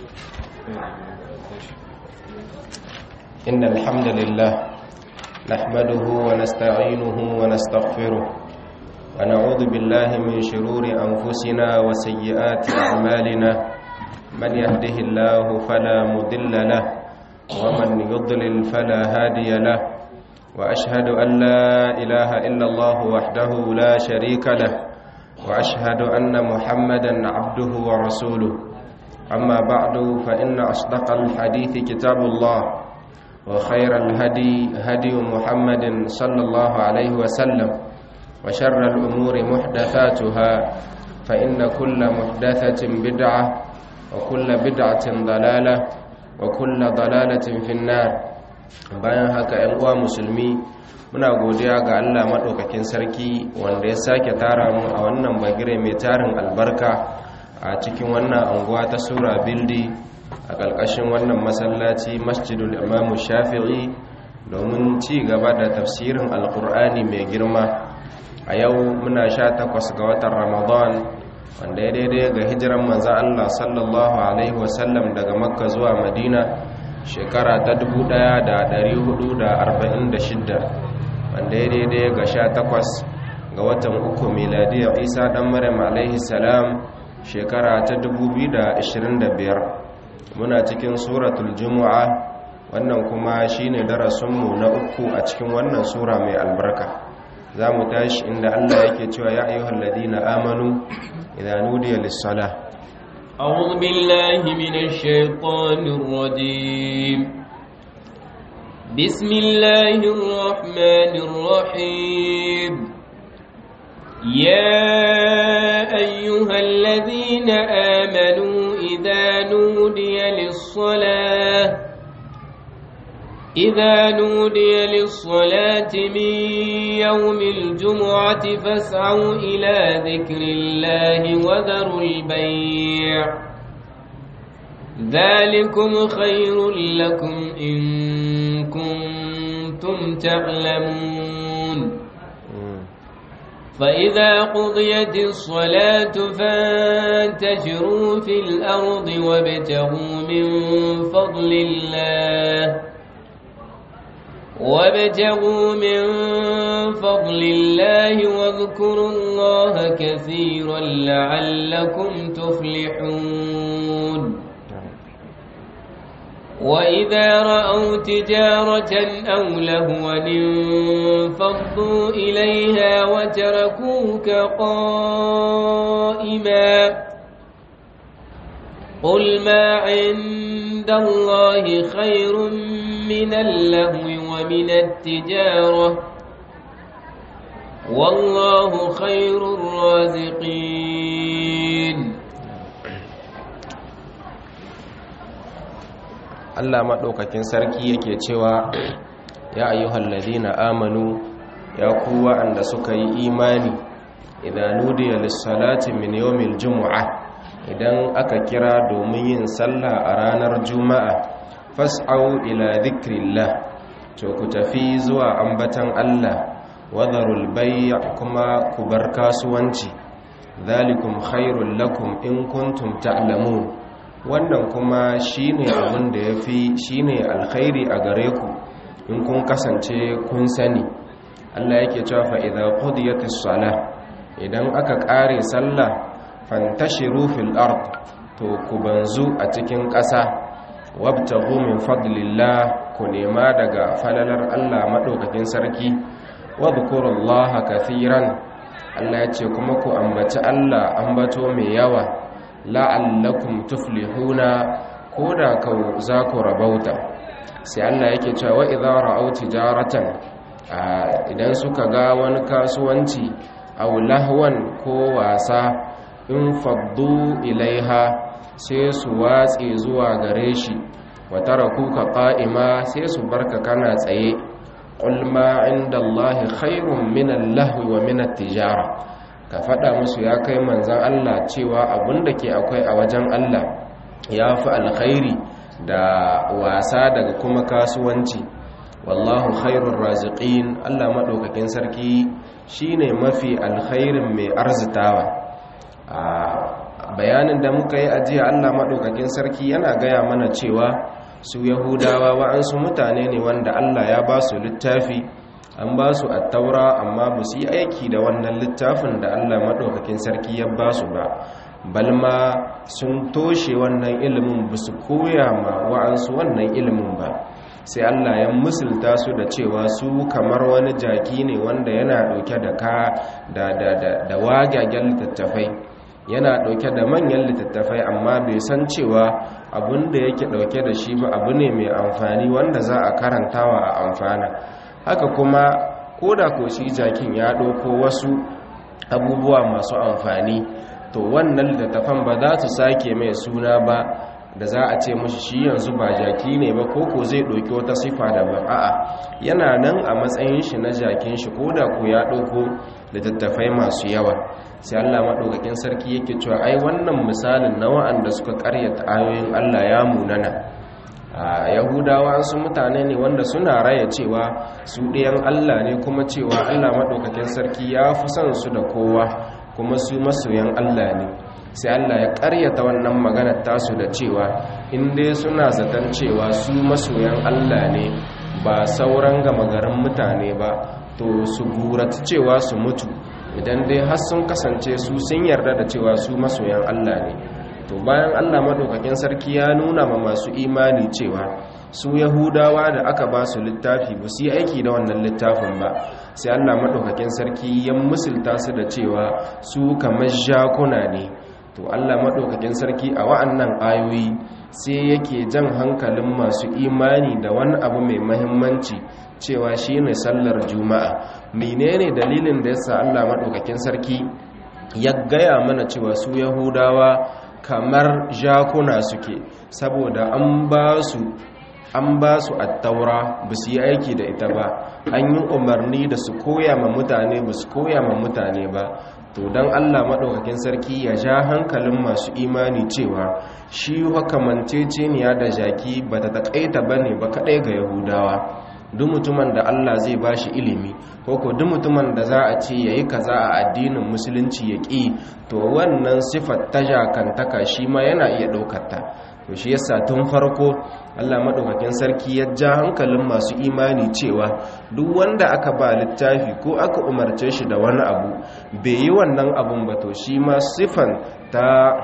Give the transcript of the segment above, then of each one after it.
إن الحمد لله نحمده ونستعينه ونستغفره ونعوذ بالله من شرور أنفسنا وسيئات أعمالنا من يهده الله فلا مضل له ومن يضلل فلا هادي له وأشهد أن لا إله إلا الله وحده لا شريك له وأشهد أن محمدا عبده ورسوله أما بعد فإن أصدق الحديث كتاب الله وخير الهدي هدي محمد صلى الله عليه وسلم وشر الأمور محدثاتها فإن كل محدثة بدعة وكل بدعة ضلالة وكل ضلالة في النار bayan haka ‘yan uwa musulmi muna godiya ga Allah maɗaukakin sarki wanda ya sake tara mu a wannan bagire mai tarin albarka a cikin wannan anguwa ta sura bildi a ƙarƙashin wannan masallaci masjidul imamu shafi'i domin ci gaba da tafsirin alkur'ani mai girma a yau muna sha takwas ga watan ramadan wanda ya daidai ga hijiran manza allah sallallahu alaihi wasallam daga makka zuwa madina shekara ta 1446 wanda ya daidai ga sha takwas ga watan uku miladiyar isa ɗan maryam alaihi salam shekara ta 2025 muna cikin suratul jumu'a wannan kuma shine darasinmu na uku a cikin wannan sura mai albarka za mu tashi inda Allah yake cewa ya ayyuhal ladina amanu idan nudiya lis-salah أعوذ بالله من الشيطان الرجيم بسم الله الرحمن الرحيم يا أيها الذين آمنوا إذا نودي للصلاة إذا نودي للصلاة من يوم الجمعة فاسعوا إلى ذكر الله وذروا البيع ذلكم خير لكم إن كنتم تعلمون فإذا قضيت الصلاة فانتشروا في الأرض وابتغوا من فضل الله وابتغوا من فضل الله واذكروا الله كثيرا لعلكم تفلحون وإذا رأوا تجارة أو لهوا انفضوا إليها وتركوك قائما قل ما عند الله خير من اللهو ومن التجارة والله خير الرازقين Allah maɗaukakin sarki yake cewa ya ayyuhal ladina amanu ya ku wa'anda suka yi imani idan nudiya lis-salati min yawmil jumu'ah idan aka kira domin yin sallah a ranar juma'a fas'au ila dhikrillah to ku tafi zuwa ambatan Allah wadharul bay' kuma ku bar kasuwanci dhalikum khairul lakum in kuntum ta'lamun wannan kuma shine abin da yafi shine alkhairi a gare ku in kun kasance kun sani Allah yake cewa fa idza qudiyatis salah idan aka kare sallah fantashiru fil ard to ku banzu a cikin ƙasa wabtaghu min fadlillah ku nema daga falalar Allah madaukakin sarki wadhkurullaha kathiran Allah ya ce kuma ku ambaci Allah ambato mai yawa la'allakum tuflihuna koda ka za ku rabauta sai Allah yake cewa wa idza ra'aw tijaratan idan suka ga wani kasuwanci aw lahwan ko wasa in faddu ilaiha sai su watse zuwa gare shi wa tarakuka qa'ima sai su barka kana tsaye qul ma indallahi khairun min al-lahwi wa min at-tijara ka fada musu ya kai manzon Allah cewa abunda ke akwai a wajen Allah yafi alkhairi da wasa daga kuma kasuwanci wallahu khairur raziqin Allah madaukakin sarki shine mafi alkhairin mai arzitawa a bayanin bayanin da muka yi ajiya Allah maɗaukakin sarki yana gaya mana cewa su yahudawa wa'ansu mutane ne wanda Allah ya ba su littafi an ba su attaura amma ba su yi aiki da wannan littafin da Allah maɗaukakin sarki ya ba su ba balma sun toshe wannan ilimin ba su koya ma wa'ansu wannan ilimin ba sai Allah ya musulta su da cewa su kamar wani jaki ne wanda yana ɗauke da ka da da da da wagagen littattafai yana ɗauke da manyan littattafai amma bai san cewa abin da yake ɗauke da shi ba abu ne mai amfani wanda za a karantawa a amfana haka kuma ko da ko shi jakin ya ɗauko wasu abubuwa masu amfani to wannan littattafan ba za su sake mai suna ba da za a ce mashi shi yanzu ba jaki ne ba koko zai ɗauki wata sifa da ba a'a yana nan a matsayin shi na jakin shi ko da ku ya ɗauko littattafai masu yawa sai Allah maɗaukakin sarki yake cewa ai wannan misalin na wa'anda suka karyata ayoyin Allah ya munana a yahudawa su mutane ne wanda suna raya cewa su ɗayan Allah ne kuma cewa Allah maɗaukakin sarki ya fi son su da kowa kuma su masoyan Allah ne sai Allah ya karyata wannan maganar tasu da cewa in dai suna zaton cewa su masoyan Allah ne ba sauran gama garin mutane ba to su gurata cewa su mutu idan dai har sun kasance su sun yarda da cewa su masoyan Allah ne to bayan Allah madaukakin sarki ya nuna ma masu imani cewa su yahudawa da aka ba su littafi ba su yi aiki da wannan littafin ba sai Allah madaukakin sarki ya musulta su da cewa su kamar jakuna ne to Allah maɗaukakin sarki a wa'annan ayoyi sai yake jan hankalin masu imani da wani abu mai mahimmanci cewa shi ne sallar juma'a menene dalilin da yasa Allah maɗaukakin sarki ya gaya mana cewa su yahudawa kamar jakuna suke saboda an ba su an ba su attaura ba su yi aiki da ita ba an yi umarni da su koya ma mutane ba su koya ma mutane ba to don allah maɗaukakin sarki ya ja hankalin masu imani cewa shi hukamanteceniya da jaki ba ta taƙaita ba ne ba kaɗai ga yahudawa duk mutumin da allah zai ba shi ilimi ko ko duk mutumin da za a ce ya yi kaza a addinin musulunci ya ƙi to wannan sifar ta jakantaka shi ma yana iya ɗaukarta to shi yasa tun farko Allah madaukakin sarki ya ja hankalin masu imani cewa duk wanda aka ba littafi ko aka umarce shi da wani abu bai yi wannan abun ba to shi ma sifan ta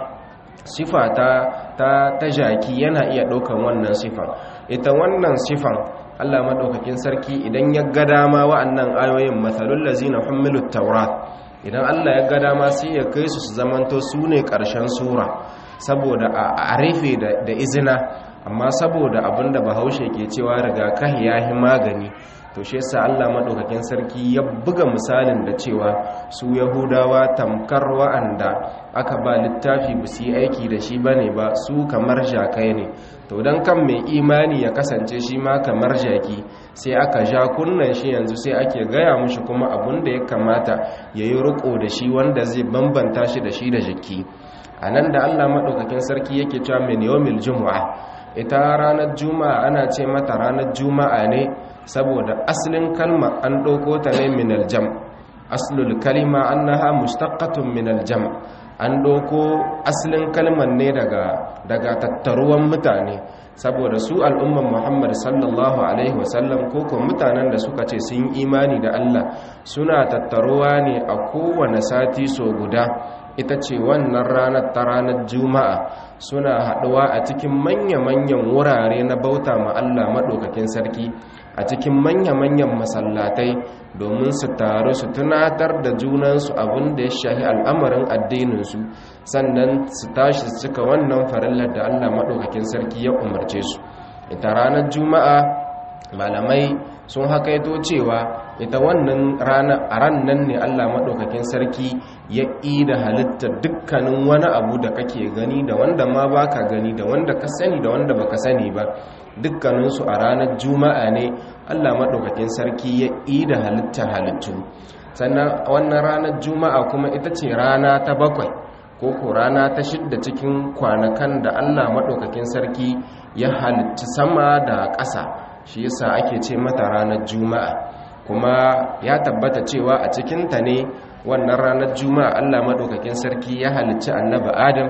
sifa ta ta ta jaki yana iya daukan wannan sifan ita wannan sifan Allah madaukakin sarki idan ya ga dama wa'annan ayoyin masalul lazina humilut tawrat idan Allah ya ga dama sai ya kai su su zamanto su ne ƙarshen sura saboda a rufe da izina amma saboda abinda bahaushe ke cewa rigakahi ya yi magani to shi yasa Allah madaukakin sarki ya buga misalin da cewa su yahudawa tamkar wa'anda aka ba littafi ba su yi aiki da shi bane ba su kamar jakai ne to dan kan mai imani ya kasance shi ma kamar jaki sai aka ja kunnan shi yanzu sai ake gaya mushi kuma abun da ya kamata yayi riko da shi wanda zai bambanta shi da shi da jiki a nan da allah maɗaukakin sarki yake cewa min yawmil juma'a ita ranar juma'a ana ce mata ranar juma'a ne saboda asalin kalma an ɗauko ta ne min aljam aslul kalima annaha mustaqqatun min aljam an ɗauko asalin kalman ne daga daga tattaruwan mutane saboda su al'umman muhammad sallallahu alaihi wasallam ko kuma mutanen da suka ce sun imani da allah suna tattaruwa ne a kowane sati so guda ita ce wannan ranar ta ranar juma'a suna haɗuwa a cikin manya-manyan wurare na bauta ma Allah maɗaukakin sarki a cikin manya-manyan masallatai domin su taru su tunatar da junansu abin da ya shahi al'amarin addininsu sannan su tashi su cika wannan farillar da Allah maɗaukakin sarki ya umarce su ita ranar juma'a malamai sun hakaito cewa ita wannan rana a ran nan ne Allah maɗaukakin sarki ya da halittar dukkanin wani abu da kake gani da wanda ma baka gani da wanda ka sani da wanda baka sani ba dukkaninsu a ranar juma'a ne Allah maɗaukakin sarki ya da halittar halittu sannan wannan ranar juma'a kuma ita ce rana ta bakwai ko ko rana ta shidda cikin kwanakan da Allah maɗaukakin sarki ya halitta sama da ƙasa shi yasa ake ce mata ranar juma'a kuma ya tabbata cewa a cikinta ne wannan ranar juma'a allah maɗaukakin sarki ya halicci annabi adam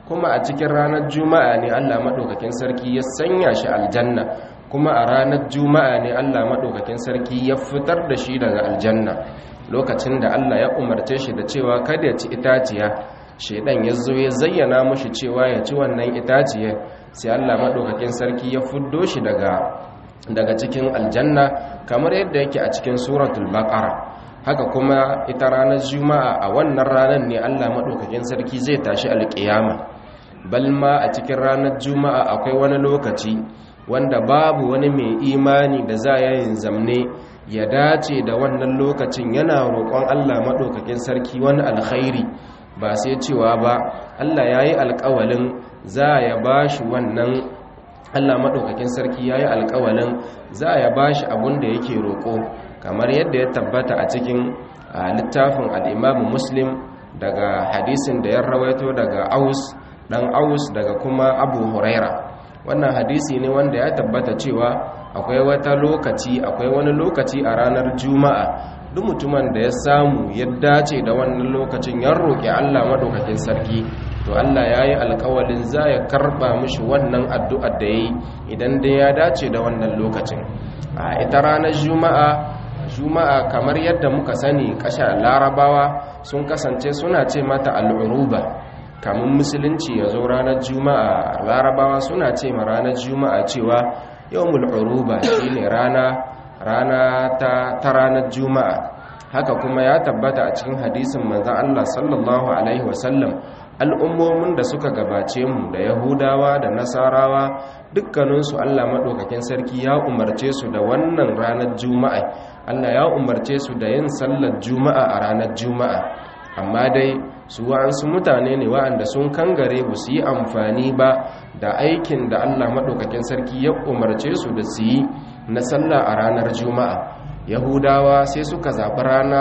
kuma a cikin ranar juma'a ne Allah madaukakin sarki ya sanya shi aljanna kuma a ranar juma'a ne Allah madaukakin sarki ya fitar da shi daga aljanna lokacin da Allah ya umarce shi da cewa kada ya ci itaciya shedan ya zo ya zayyana mushi cewa ya ci wannan itaciyar sai Allah madaukakin sarki ya fuddo shi daga daga cikin aljanna kamar yadda yake a cikin suratul baqara haka kuma ita ranar juma'a a wannan ranar ne Allah madaukakin sarki zai tashi alƙiyama balma a cikin ranar juma'a akwai wani lokaci wanda babu wani mai imani da za ya yin zamne ya dace da wannan lokacin yana roƙon Allah madaukakin sarki wani alkhairi ba sai cewa ba Allah ya yi alƙawalin za ya ba shi wannan Allah maɗaukakin sarki ya yi alƙawalin za ya ba shi abin da yake roƙo kamar yadda ya tabbata a cikin littafin al'imamu muslim daga hadisin da ya rawaito daga aus ɗan aus daga kuma abu huraira wannan hadisi ne wanda ya tabbata cewa akwai wata lokaci akwai wani lokaci a ranar juma'a duk mutumin da ya samu ya dace da wannan lokacin ya roƙi Allah madaukakin sarki to Allah ya yi alƙawalin za ya karɓa mishi wannan addu'ar da ya yi idan dai ya dace da wannan lokacin a ita ranar juma'a juma'a kamar yadda muka sani ƙasha larabawa sun kasance suna ce mata al'uruba kamun musulunci ya zo ranar juma'a larabawa suna ce ma ranar juma'a cewa yawmul uruba shine rana rana ta, ta ranar juma'a haka kuma ya tabbata a cikin hadisin manzan Allah sallallahu alaihi wasallam al'ummomin da suka gabace mu da yahudawa da nasarawa dukkaninsu Allah maɗaukakin sarki ya umarce su da wannan ranar juma'a Allah ya umarce su da yin sallar juma'a a ranar juma'a amma dai su wa'ansu mutane ne wa'anda sun kangare ba su yi amfani ba da aikin da Allah maɗaukakin sarki ya umarce su da su yi na sallah a ranar juma'a yahudawa sai suka zaɓi rana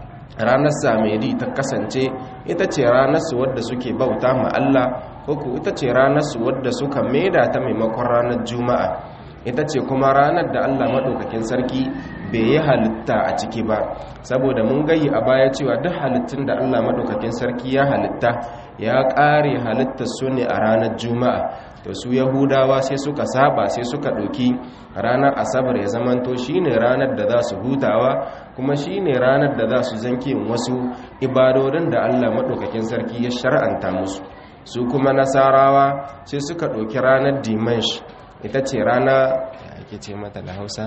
ranar samedi ta kasance ita ce ranarsu wadda suke bauta ma Allah ko ita ce ranarsu wadda suka maida ta maimakon ranar juma'a ita ce kuma ranar da Allah maɗaukakin sarki bai yi halitta a ciki ba saboda mun gayi a baya cewa duk halittun da Allah maɗaukakin sarki ya halitta ya ƙare halittar su ne a ranar juma'a to su yahudawa sai suka saba sai suka ɗauki ranar asabar ya zamanto shine ranar da za su hutawa kuma shine ranar da za su zanke wasu ibadodin da Allah maɗaukakin sarki ya shar'anta musu su kuma nasarawa sai suka ɗauki ranar dimansh ita ce rana ake ce mata da hausa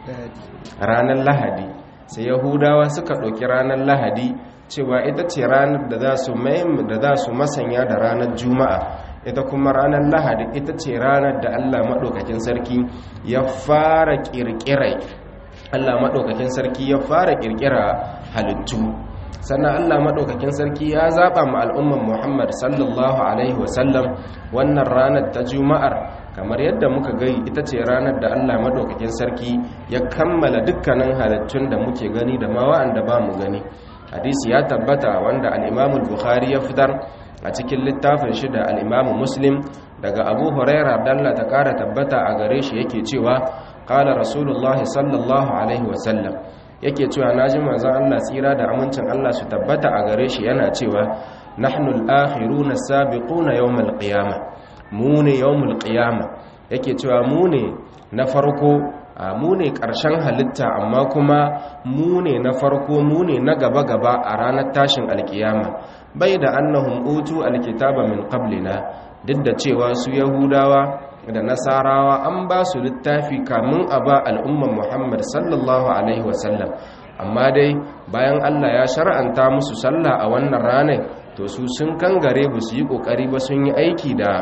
ranar lahadi sai yahudawa suka ɗauki ranar lahadi cewa ita ce ranar da za su masanya da ranar juma'a ita kuma ranar lahadi ita ce ranar da allah maɗaukakin sarki ya fara ƙirƙirai allah maɗaukakin sarki ya fara ƙirƙira halittu sannan allah maɗaukakin sarki ya zaɓa ma al'umman muhammad sallallahu alaihi wasallam wannan ranar ta juma'ar kamar yadda muka gai ita ce ranar da allah maɗaukakin sarki ya kammala dukkanin halittun da muke gani da ma wa'anda ba mu gani hadisi ya tabbata wanda al'imamul bukhari ya fitar a cikin littafin shi da al'imamu muslim daga abu huraira dalla ta kara tabbata a gare shi yake cewa kala rasulullah sallallahu alaihi wasallam yake cewa na ji manzan allah tsira da amincin allah su tabbata a gare shi yana cewa nahnu al-akhiruna sabiquna yawmal qiyamah mu ne yawmul qiyamah yake cewa mu ne na farko mu ne ƙarshen halitta amma kuma mu ne na farko mu ne na gaba-gaba a ranar tashin alkiyama bai da annahum utu alkitaba min qablina duk da cewa su yahudawa da nasarawa an ba su littafi kamun a ba al'umman muhammad sallallahu alaihi wasallam amma dai bayan allah ya shar'anta musu sallah a wannan ranar to su sun kangare ba su yi ƙoƙari ba sun yi aiki da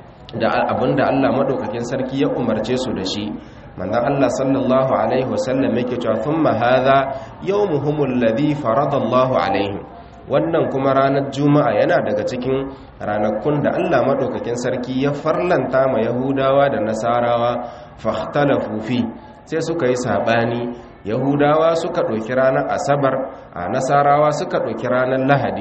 da abinda allah maɗaukakin sarki ya umarce su da shi manzon Allah sallallahu alaihi wasallam yake cewa thumma hadha yawmuhumul ladhi faradallahu alaihim wannan kuma ranar juma'a yana daga cikin ranakun da Allah madaukakin sarki ya farlanta ma yahudawa da nasarawa fahtalafu fi sai suka yi sabani yahudawa suka ɗauki ranar asabar a nasarawa suka ɗauki ranar lahadi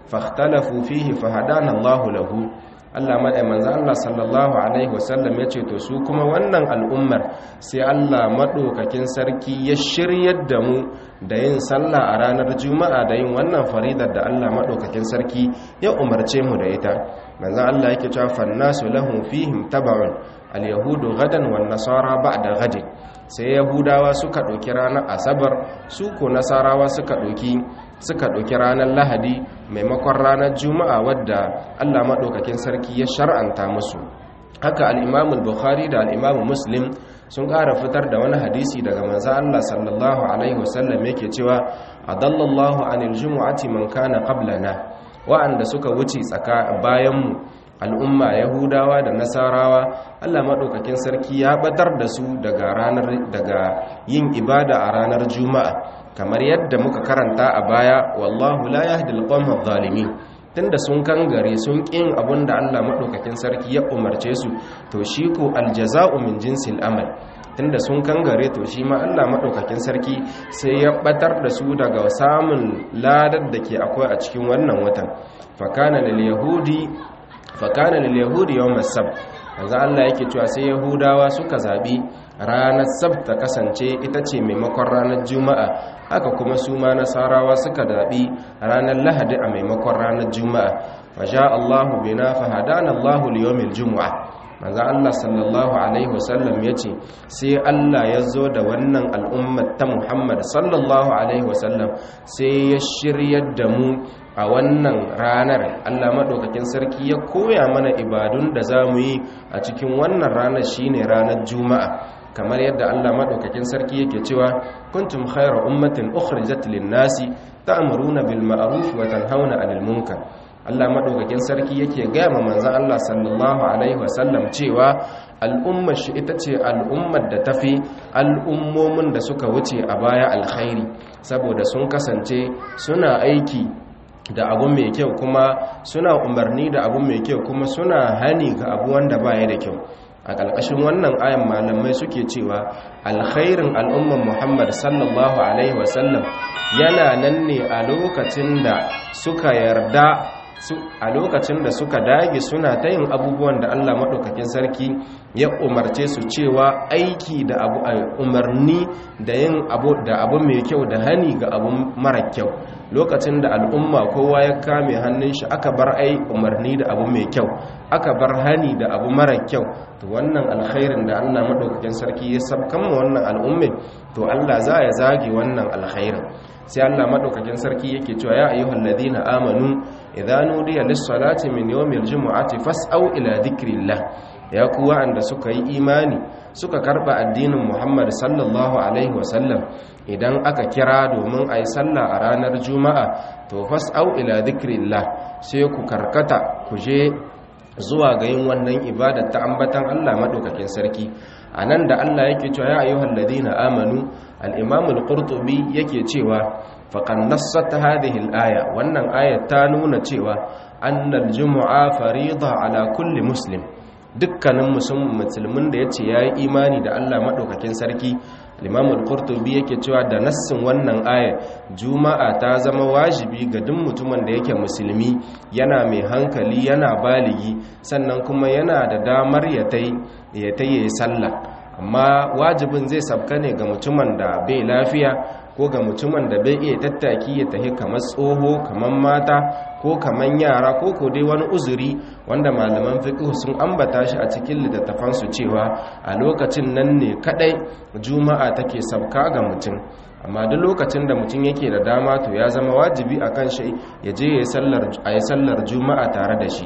fahtalafu fihi fahadana Allahu lahu Allah madai manzo Allah sallallahu alaihi wasallam yace to su kuma wannan al'ummar sai Allah madaukakin sarki ya shiryar da mu da yin sallah a ranar juma'a da yin wannan faridar da Allah madaukakin sarki ya umarce mu da ita manzo Allah yake cewa fannasu lahum fihim tab'un al-yahudu gadan wan nasara ba'da gadin sai yahudawa suka ɗauki ranar asabar su ko nasarawa suka ɗauki suka ɗauki ranar lahadi maimakon ranar juma'a wadda allah maɗaukakin sarki ya shar'anta musu haka al'imamu bukhari da al'imamu muslim sun ƙara fitar da wani hadisi daga manzo allah sallallahu alaihi wasallam yake cewa adallallahu anil jumu'ati man kana qablana wa'anda suka wuce tsaka bayanmu al'umma yahudawa da nasarawa allah maɗaukakin sarki ya batar da su daga ranar daga yin ibada a ranar juma'a kamar yadda muka karanta a baya wallahu la yahdi al-qawma adh-dhalimin tunda sun kangare sun kin abinda Allah madaukakin sarki ya umarce su to shi ko aljaza'u min jinsil amal tunda sun kangare to shi ma Allah madaukakin sarki sai ya batar da su daga samun ladar da ke akwai a cikin wannan watan fakana lil yahudi fakana lil yahudi yawm as-sabt manzo Allah yake cewa sai yahudawa suka zabi ranar sabta kasance ita ce maimakon ranar juma'a haka kuma su ma nasarawa suka daɓi ranar lahadi a maimakon ranar juma'a wa sha Allahu bina fa hadana Allahu liyawmil jumu'a manzo Allah sallallahu alaihi wasallam yace sai Allah ya zo da wannan al'ummar ta Muhammad sallallahu alaihi wasallam sai ya shiryar da mu a wannan ranar Allah madaukakin sarki ya koya mana ibadun da zamu yi a cikin wannan ranar shine ranar juma'a kamar yadda Allah madaukakin sarki yake cewa kuntum khayra ummatin ukhrijat lin-nasi ta'muruna bil ma'ruf wa tanhauna 'anil munkar Allah madaukakin sarki yake gaya ma manzon Allah sallallahu alaihi wasallam cewa al'ummar shi ita ce al'ummar da tafi al'ummomin da suka wuce a baya alkhairi saboda sun kasance suna aiki da abu mai kyau kuma suna umarni da abu mai kyau kuma suna hani ga abu wanda baya da kyau a ƙarƙashin wannan ayan malamai suke cewa alkhairin al'umman muhammad sallallahu alaihi wasallam yana nan ne a lokacin da suka yarda a lokacin da suka dage suna ta yin abubuwan da allah maɗaukakin sarki ya umarce su cewa aiki da abu umarni da yin abu da abu mai kyau da hani ga abu mara kyau lokacin da al'umma kowa ya kame hannun shi aka bar ai umarni da abu mai kyau aka bar hani da abu mara kyau to wannan alkhairin da Allah madaukakin sarki ya sabkan mu wannan al'ummi to Allah za ya zage wannan alkhairin sai Allah madaukakin sarki yake cewa ya ayyuhal ladina amanu idza nudiya lis-salati min yawmil jumu'ati fas'au ila dhikrillah ya ku wa'anda suka yi imani suka karba addinin Muhammad sallallahu alaihi wasallam idan aka kira domin a yi sallah a ranar juma'a to fas'au ila dhikrillah sai ku karkata ku je zuwa ga yin wannan ibada ta ambatan Allah madaukakin sarki anan da Allah yake cewa ya ayyuhal ladina amanu al-imam al-qurtubi yake cewa faqad nassat hadhihi al-aya wannan ayat ta nuna cewa annal jumu'a farida ala kulli muslim dukkanin musulmin da yace yayi imani da Allah madaukakin sarki Imam al-Qurtubi yake cewa da nassin wannan ayar Juma'a ta zama wajibi ga duk mutumin da yake musulmi yana mai hankali yana baligi sannan kuma yana da damar ya tai ya tai sallah amma wajibin zai sabka ne ga mutumin da bai lafiya ko ga mutumin da bai iya tattaki ya tahi kamar tsoho kamar mata ko kamar yara ko ko dai wani uzuri wanda malaman fiqh sun ambata shi a cikin littattafansu cewa a lokacin nan ne kadai juma'a take sabka ga mutum amma duk lokacin da mutum yake da dama to ya zama wajibi akan shi ya je ya sallar ayi sallar juma'a tare da shi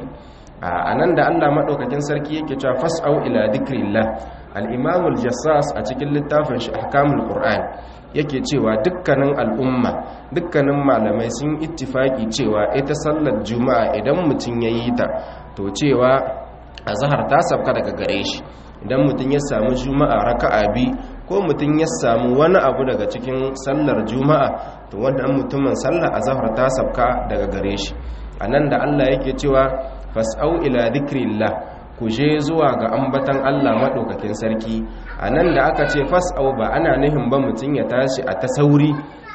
a nan da Allah madaukakin sarki yake cewa fas'au ila dhikrillah al-imam al-jassas a cikin littafin shi ahkamul qur'an yake cewa dukkanin al'umma dukkanin malamai sun ittifaki cewa ita sallar juma'a idan mutum ya yi ta to cewa azhar ta sabka daga gare shi idan mutum ya samu juma'a raka'a bi ko mutum ya samu wani abu daga cikin sallar juma'a to wannan mutumin sallar azhar ta sabka daga gare shi anan da Allah yake cewa fas'au ila dhikrillah ku je zuwa ga ambatan Allah maɗaukakin sarki a nan da aka ce fas'au ba ana nihin ba mutum ya tashi a ta sauri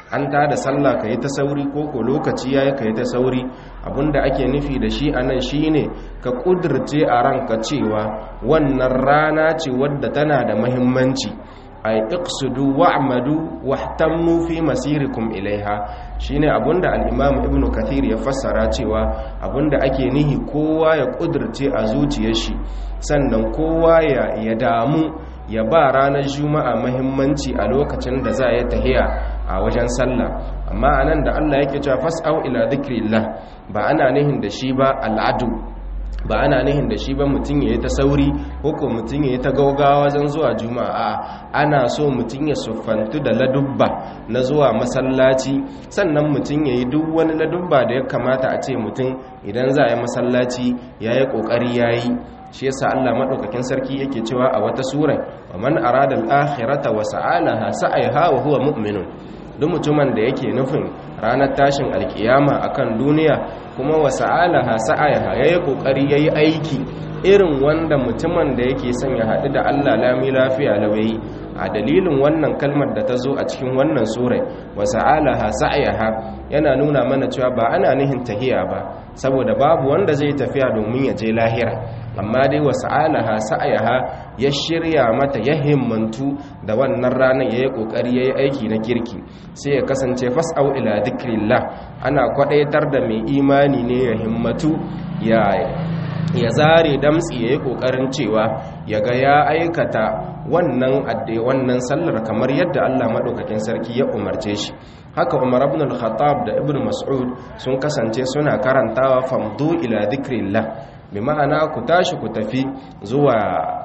an ta da sallah ka yi ta sauri ko ko lokaci ya yi ka yi ta sauri abinda ake nufi da shi a nan shi ne ka ƙudurce a ranka cewa wannan rana ce wadda tana da mahimmanci ay iqsudu wa'madu wahtammu fi masirikum ilaiha shine abunda al-imam ibn kathir ya fassara cewa abunda ake nihi kowa ya kudurce a zuciyar shi sannan kowa ya ya damu ya ba ranar juma'a muhimmanci a lokacin da za ya tahiya a wajen sallah amma anan da Allah yake cewa fas'au ila dhikrillah ba ana nihin da shi ba al'adu ba ana nihin da shi ba mutum ya yi ta sauri ko ko mutum ya yi ta gaugawa wajen zuwa juma'a ana so mutum ya siffantu da ladubba na zuwa masallaci sannan mutum ya yi duk wani ladubba da ya kamata a ce mutum idan za a yi masallaci ya yi ƙoƙari ya yi shi yasa Allah maɗaukakin sarki yake cewa a wata sura wa man arada al-akhirata wa sa'alaha sa'ayha wa huwa mu'minun duk mutumin da yake nufin ranar tashin alkiyama akan duniya kuma wa sa'alaha sa'ayha yayi kokari yayi aiki irin wanda mutumin da yake son ya haɗu da Allah lami lafiya lawayi a dalilin wannan kalmar da ta zo a cikin wannan surai wa sa'alaha sa'ayha yana nuna mana cewa ba ana nihin tahiya ba saboda babu wanda zai tafiya domin ya je lahira amma dai wa sa'alaha sa'ayha ya shirya mata ya himmantu da wannan ranar yayi kokari yayi aiki na kirki sai ya kasance fas'au ila dhikrillah ana kwadaitar da mai imani ne ya himmatu ya ya zare damtsi ya yi ƙoƙarin cewa ya ga ya aikata wannan adde wannan sallar kamar yadda Allah maɗaukakin sarki ya umarce shi haka umar ibn al-khattab da ibn mas'ud sun kasance suna karantawa famdu ila dhikrillah bi ma'ana ku tashi ku tafi zuwa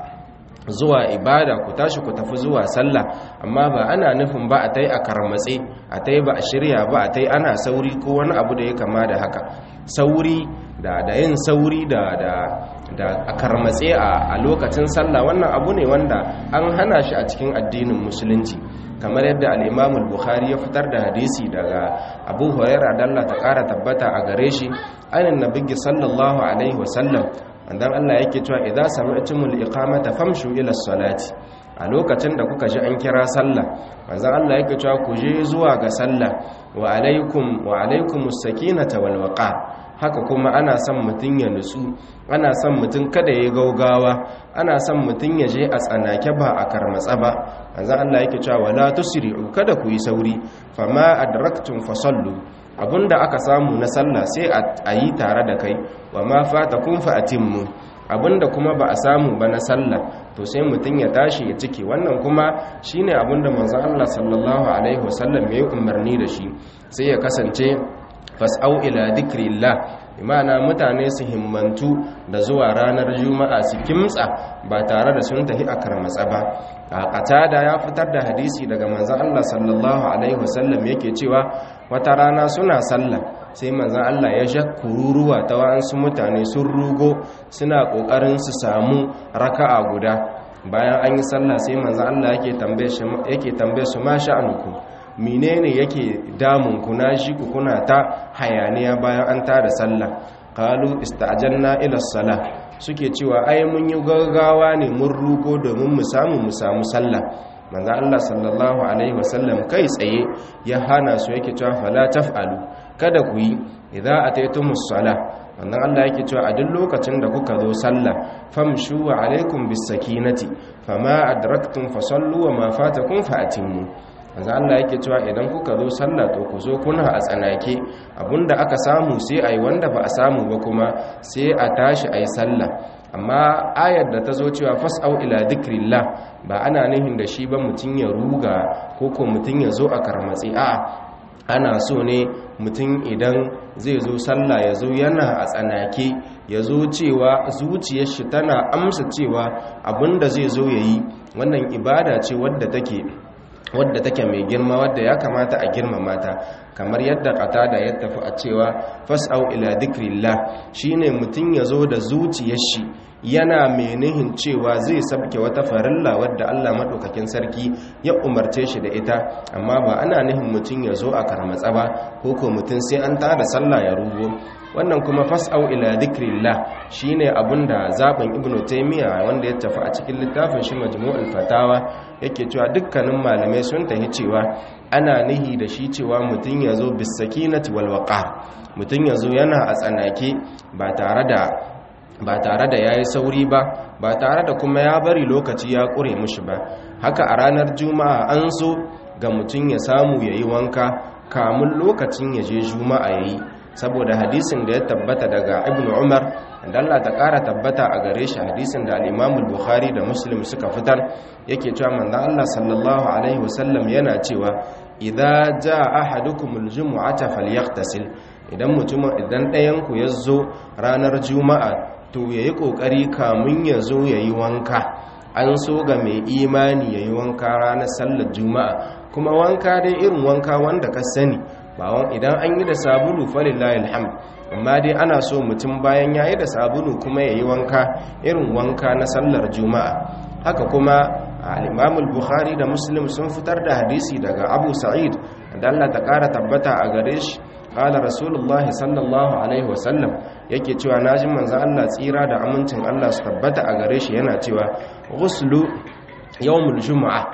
zuwa ibada ku tashi ku tafi zuwa sallah amma ba ana nufin ba a tai a karmatse a tai ba a shirya ba a tai ana sauri ko wani abu da ya kama da haka sauri da da yin sauri da da da a karmatse a lokacin sallah wannan abu ne wanda an hana shi a cikin addinin musulunci kamar yadda al-Imam al-Bukhari ya fitar da hadisi daga Abu Hurairah da Allah ta kara tabbata a gare shi ainin nabiyyi sallallahu alaihi wasallam dan Allah yake cewa idza sami'tumul iqamata famshu ila salati a lokacin da kuka ji an kira sallah manzon Allah yake cewa ku je zuwa ga sallah wa alaikum wa alaikumus sakinata wal waqar haka kuma ana son mutum ya nutsu ana son mutum kada ya gaugawa ana son mutum ya je a tsanake ba a karmatsa ba manzon Allah yake cewa wala tusri'u kada ku yi sauri fama adraktum fasallu abinda aka samu na sallah sai a yi tare da kai wa ma fata kun fa'atimmu abinda kuma ba a samu ba na sallah to sai mutum ya tashi ya cike wannan kuma shine abinda manzon Allah sallallahu alaihi wasallam ya umarni da shi sai ya kasance fas'au ila dhikrillah imana mutane su himmantu da zuwa ranar juma'a su kimtsa ba tare da sun tafi a karmatsa ba a qatada ya fitar da hadisi daga manzon Allah sallallahu alaihi wasallam yake cewa wata rana suna sallah sai manzon Allah ya sha kururuwa ta wa'ansu mutane sun rugo suna kokarin su samu raka'a guda bayan an yi sallah sai manzon Allah yake tambaye shi yake tambaye su ma sha'anukum menene yake damun ku na shi ku kuna ta hayaniya bayan an tada sallah qalu ista'janna ila salah suke cewa ai mun yi gaggawa ne mun rugo domin mu samu mu samu sallah manzo Allah sallallahu alaihi wasallam kai tsaye ya hana su yake cewa fala taf'alu kada ku yi idza ataytumus salah wannan Allah yake cewa a duk lokacin da kuka zo sallah famshu wa alaikum bis sakinati fama adraktum fasallu wa ma fatakum fa'timmu manzo Allah yake cewa idan kuka zo sallah to ku zo kuna a tsanake abinda aka samu sai ayi wanda ba a samu ba kuma sai a tashi ayi sallah amma ayar da ta zo cewa fas'au ila dhikrillah ba ana nihin da shi ba mutun ya ruga ko ko mutun ya zo a karmatsi a ana so ne mutum idan zai zo sallah ya zo yana a tsanake ya zo cewa zuciyar shi tana amsa cewa abinda zai zo yayi wannan ibada ce wadda take wadda take mai girma wadda ya kamata a girmama ta kamar yadda qatada ya tafi a cewa fas'au ila dhikrillah shine mutun yazo da zuciyar shi yana menihin cewa zai sabke wata farilla wadda Allah madaukakin sarki ya umarce shi da ita amma ba ana nihin mutun yazo a karmatsa ba ko ko mutun sai an tada sallah ya rugo wannan kuma fas'au ila dhikrillah shine abinda zaben ibnu taymiya wanda ya tafi a cikin littafin shi majmu'ul fatawa yake cewa dukkanin malamai sun tafi cewa ana nihi da shi cewa mutum ya zo bisakinati walwaƙar mutum ya zo yana a tsanake ba tare da ba tare da ya yi sauri ba ba tare da kuma ya bari lokaci ya ƙure mushi ba haka a ranar juma'a an so ga mutum ya samu ya yi wanka kamun lokacin ya je juma'a ya yi saboda hadisin da ya tabbata daga ibn umar da Allah ta ƙara tabbata a gare shi hadisin da al'imamul bukhari da muslim suka fitar yake cewa manzan Allah sallallahu alaihi wasallam yana cewa idza jaa ahadukumul jumu'ata falyaghtasil idan mutum idan ɗayan ku ya zo ranar juma'a to yayi kokari kamun ya zo yayi wanka an so ga mai imani yayi wanka ranar sallar juma'a kuma wanka dai irin wanka wanda ka sani ba idan an yi da sabulu falillahi alhamd amma dai ana so mutum bayan yayi da sabulu kuma yayi wanka irin wanka na sallar juma'a haka kuma al-imam al-bukhari da muslim sun fitar da hadisi daga abu sa'id da Allah ta kara tabbata a gare shi qala rasulullahi sallallahu alaihi wasallam yake cewa naji manzo Allah tsira da amincin Allah su tabbata a gare shi yana cewa ghuslu yawmul jumu'a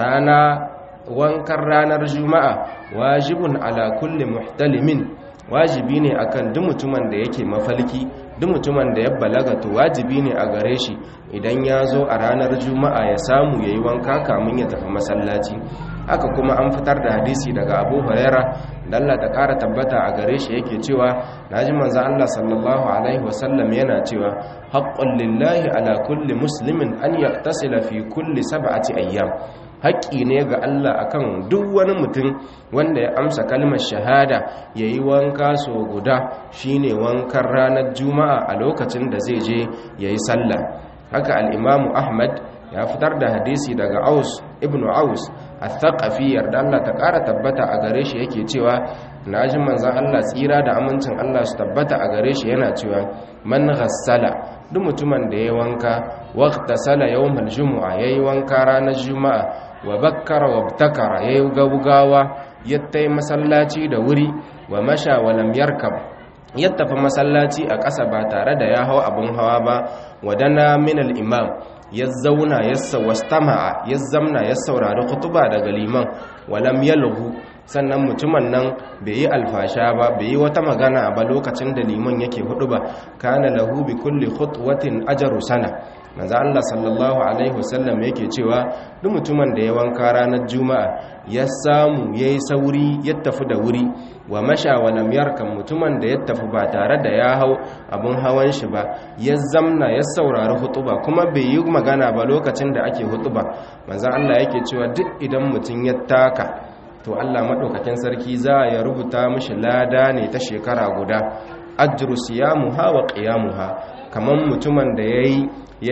rana wankan ranar juma'a wajibun ala kulli muhtalimin wajibi ne akan duk mutumin da yake mafalki duk mutumin da ya balaga to wajibi ne a gare shi idan ya zo a ranar juma'a ya samu ya yi wanka kamun ya tafi masallaci haka kuma an fitar da hadisi daga abu huraira da Allah ta ƙara tabbata a gare shi yake cewa naji manzo Allah sallallahu alaihi wasallam yana cewa haqqun lillahi ala kulli muslimin an yaktasila fi kulli sab'ati ayyam haƙƙi ne ga Allah akan duk wani mutum wanda ya amsa kalmar shahada ya yi wanka so guda shine wankan ranar juma'a a lokacin da zai je ya yi sallah haka al'imamu ahmad ya fitar da hadisi daga aus ibn aus a thaqafi yarda Allah ta ƙara tabbata a gare shi yake cewa na ji manzan Allah tsira da amincin Allah su tabbata a gare shi yana cewa man ghassala duk mutumin da ya wanka waqta sala yawmal jumu'a yayi wanka ranar juma'a wa bakkara wa btakara yayi gaugawa yattai masallaci da wuri wa masha wa lam yarkab ya tafi masallaci a ƙasa ba tare da ya hau abin hawa ba wadana min al-imam ya zauna ya sawastama'a ya zamna ya saurari kutuba daga liman walam yalghu sannan mutumin nan bai yi alfasha ba bai yi wata magana ba lokacin da liman yake hudu ba kana lahu bi kulli khutwatin ajru sana manzo Allah sallallahu alaihi wasallam yake cewa duk mutumin da ya wanka ranar juma'a ya samu yayi sauri ya tafi da wuri wa masha wa lam yarkam mutumin da ya tafi ba tare da ya hau abun hawan shi ba ya zamna ya saurari hutuba kuma bai yi magana ba lokacin da ake hutuba manzo Allah yake cewa duk idan mutum ya taka to Allah madaukakin sarki za ya rubuta mishi lada ne ta shekara guda ajru siyamuha wa qiyamuha kaman mutumin da yayi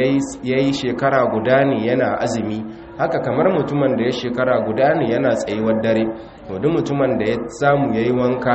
yayi shekara guda ne yana azumi haka kamar mutumin da ya shekara guda ne yana tsayuwar dare to duk mutumin da ya samu yayi wanka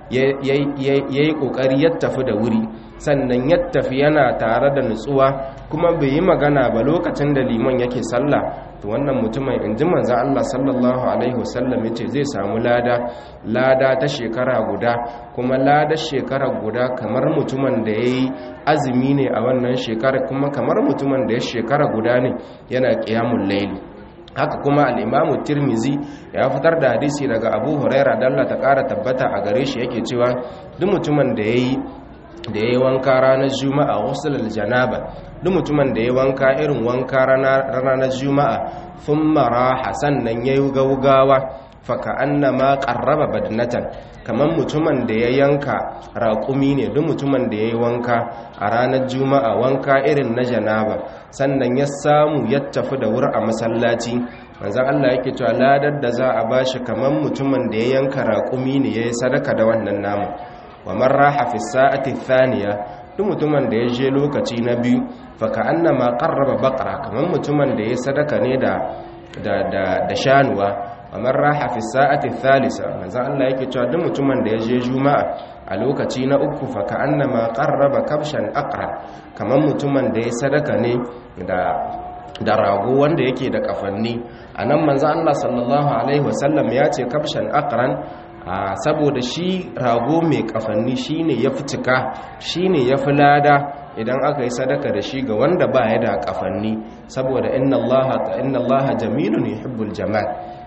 yayi kokari ya tafi da wuri sannan ya tafi yana tare da nutsuwa kuma bai yi magana ba lokacin da liman yake sallah to wannan mutumin in ji manzan Allah sallallahu alaihi wasallam ya ce zai samu lada lada ta shekara guda kuma lada shekara guda kamar mutumin da ya yi azumi ne a wannan shekara kuma kamar mutumin da ya shekara guda ne yana ƙiyamun laili haka kuma al'imamu tirmizi ya fitar da hadisi daga abu huraira dalla ta ƙara tabbata a gare shi yake cewa duk mutumin da ya yi da ya yi wanka ranar juma'a wasu janaba duk mutumin da ya wanka irin wanka ranar juma'a sun mara sannan ya yi gaugawa faka annama ƙarraba badnatan kamar mutumin da ya yanka raƙumi ne duk mutumin da ya yi wanka a ranar juma'a wanka irin na janaba sannan ya samu ya tafi da wuri a masallaci manzan Allah yake cewa ladar da za a bashi kamar mutumin da ya yanka raƙumi ne ya yi sadaka da wannan namu wa marra fi sa'ati thaniya duk mutumin da ya je lokaci na biyu fa ka annama qarraba baqara kaman mutumin da ya sadaka ne da da da, da shanuwa wa marra fi sa'ati thalitha manzo Allah yake cewa duk mutumin da ya je juma'a a lokaci na uku fa ka annama qarraba kabshan aqra kaman mutumin da ya sadaka ne da da rago wanda yake da kafanni anan manzo Allah sallallahu alaihi wasallam ya ce kabshan aqran a saboda shi rago mai kafanni shine ya fi cika shine ya fi lada idan aka yi sadaka da shi ga wanda ba ya da kafanni saboda inna allaha inna allaha jamilun yuhibbul jamal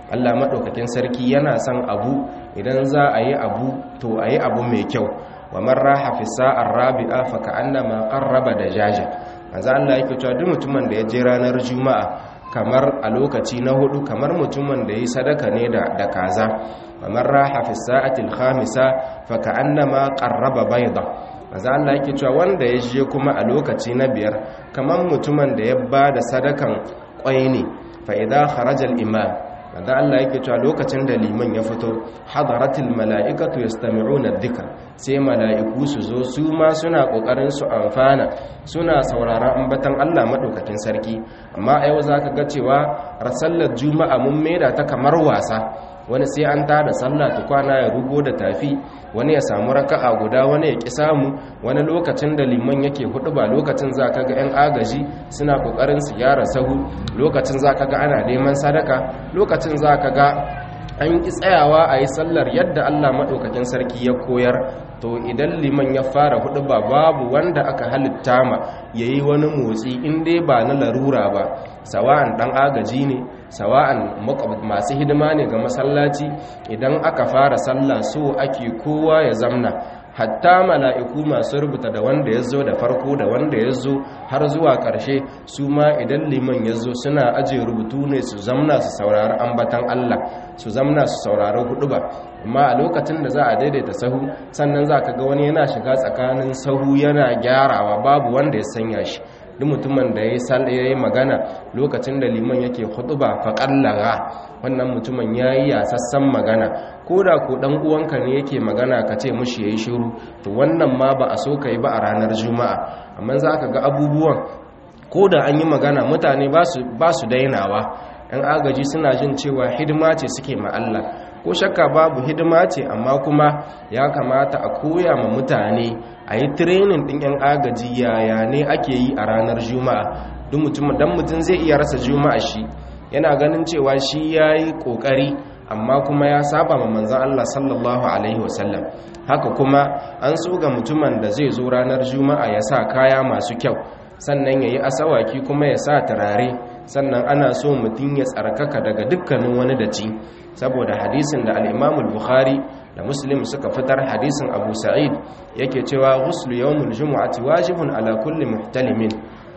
Allah madaukakin sarki yana son abu idan za a yi abu to a yi abu mai kyau wa man raha fi sa'ar rabi'a fa ka'annama qarraba dajaja manzo Allah yake cewa duk mutumin da ya je ranar juma'a kamar a lokaci na hudu kamar mutumin da yi sadaka ne da da kaza wa man raha fi sa'ati al-khamisa fa ka'annama qarraba bayda manzo Allah yake cewa wanda ya je kuma a lokaci na biyar kamar mutumin da ya bada sadakan kwai ne fa idza kharaja al-imam manzo Allah yake cewa lokacin da liman ya fito hadaratul mala'ikatu yastami'una adh-dhikr sai mala'iku su zo su ma suna kokarin su amfana suna sauraron ambatan Allah madaukakin sarki amma a yau zaka ga cewa rasallar juma'a mun maida ta kamar wasa wani sai an tada sallah tukwana ya rugo da tafi wani ya samu raka'a guda wani ya ki samu wani lokacin da liman yake hudu ba lokacin za ka ga 'yan agaji suna kokarin su gyara sahu lokacin za ka ga ana neman sadaka lokacin za ka ga an ki tsayawa a yi sallar yadda allah maɗaukakin sarki ya koyar to idan liman ya fara hudu ba babu wanda aka halitta ma ya yi wani motsi in dai ba na larura ba sawa'an ɗan agaji ne sawa'an masu hidima ne ga masallaci idan aka fara sallah so ake kowa ya zamna hatta mala'iku masu rubuta da wanda ya zo da farko da wanda ya zo har zuwa ƙarshe su ma idan liman ya zo suna ajiye rubutu ne su zamna su saurari ambatan Allah su zamna su saurari hudu ba amma a lokacin da za a daidaita sahu sannan za ka ga wani yana shiga tsakanin sahu yana gyarawa babu wanda ya sanya shi duk mutumin da ya yi magana lokacin da liman yake hutuba faƙallaga wannan mutumin ya yi yasassan magana ko da ko ɗan uwanka ne yake magana ka ce mushi ya yi shiru to wannan ma ba a so ka yi ba a ranar juma'a amma za ka ga abubuwan ko da an yi magana mutane ba su dainawa 'yan agaji suna jin cewa hidima ce suke ma Allah ko shakka babu hidima ce amma kuma ya kamata a koya ma mutane a yi tirenin ɗin 'yan agaji yaya ne ake yi a ranar juma'a duk mutum dan mutum zai iya rasa juma'a shi yana ganin cewa shi ya yi ƙoƙari amma kuma ya saba ma manzan Allah sallallahu alaihi wasallam haka kuma an so ga mutumin da zai zo ranar juma'a ya sa kaya masu kyau sannan ya yi asawaki kuma ya sa turare sannan ana so mutum ya tsarkaka daga dukkanin wani daci saboda hadisin da al'imamul bukhari da muslim suka fitar hadisin abu sa'id yake cewa ghuslu yawmul jumu'ati wajibun ala kulli muhtalimin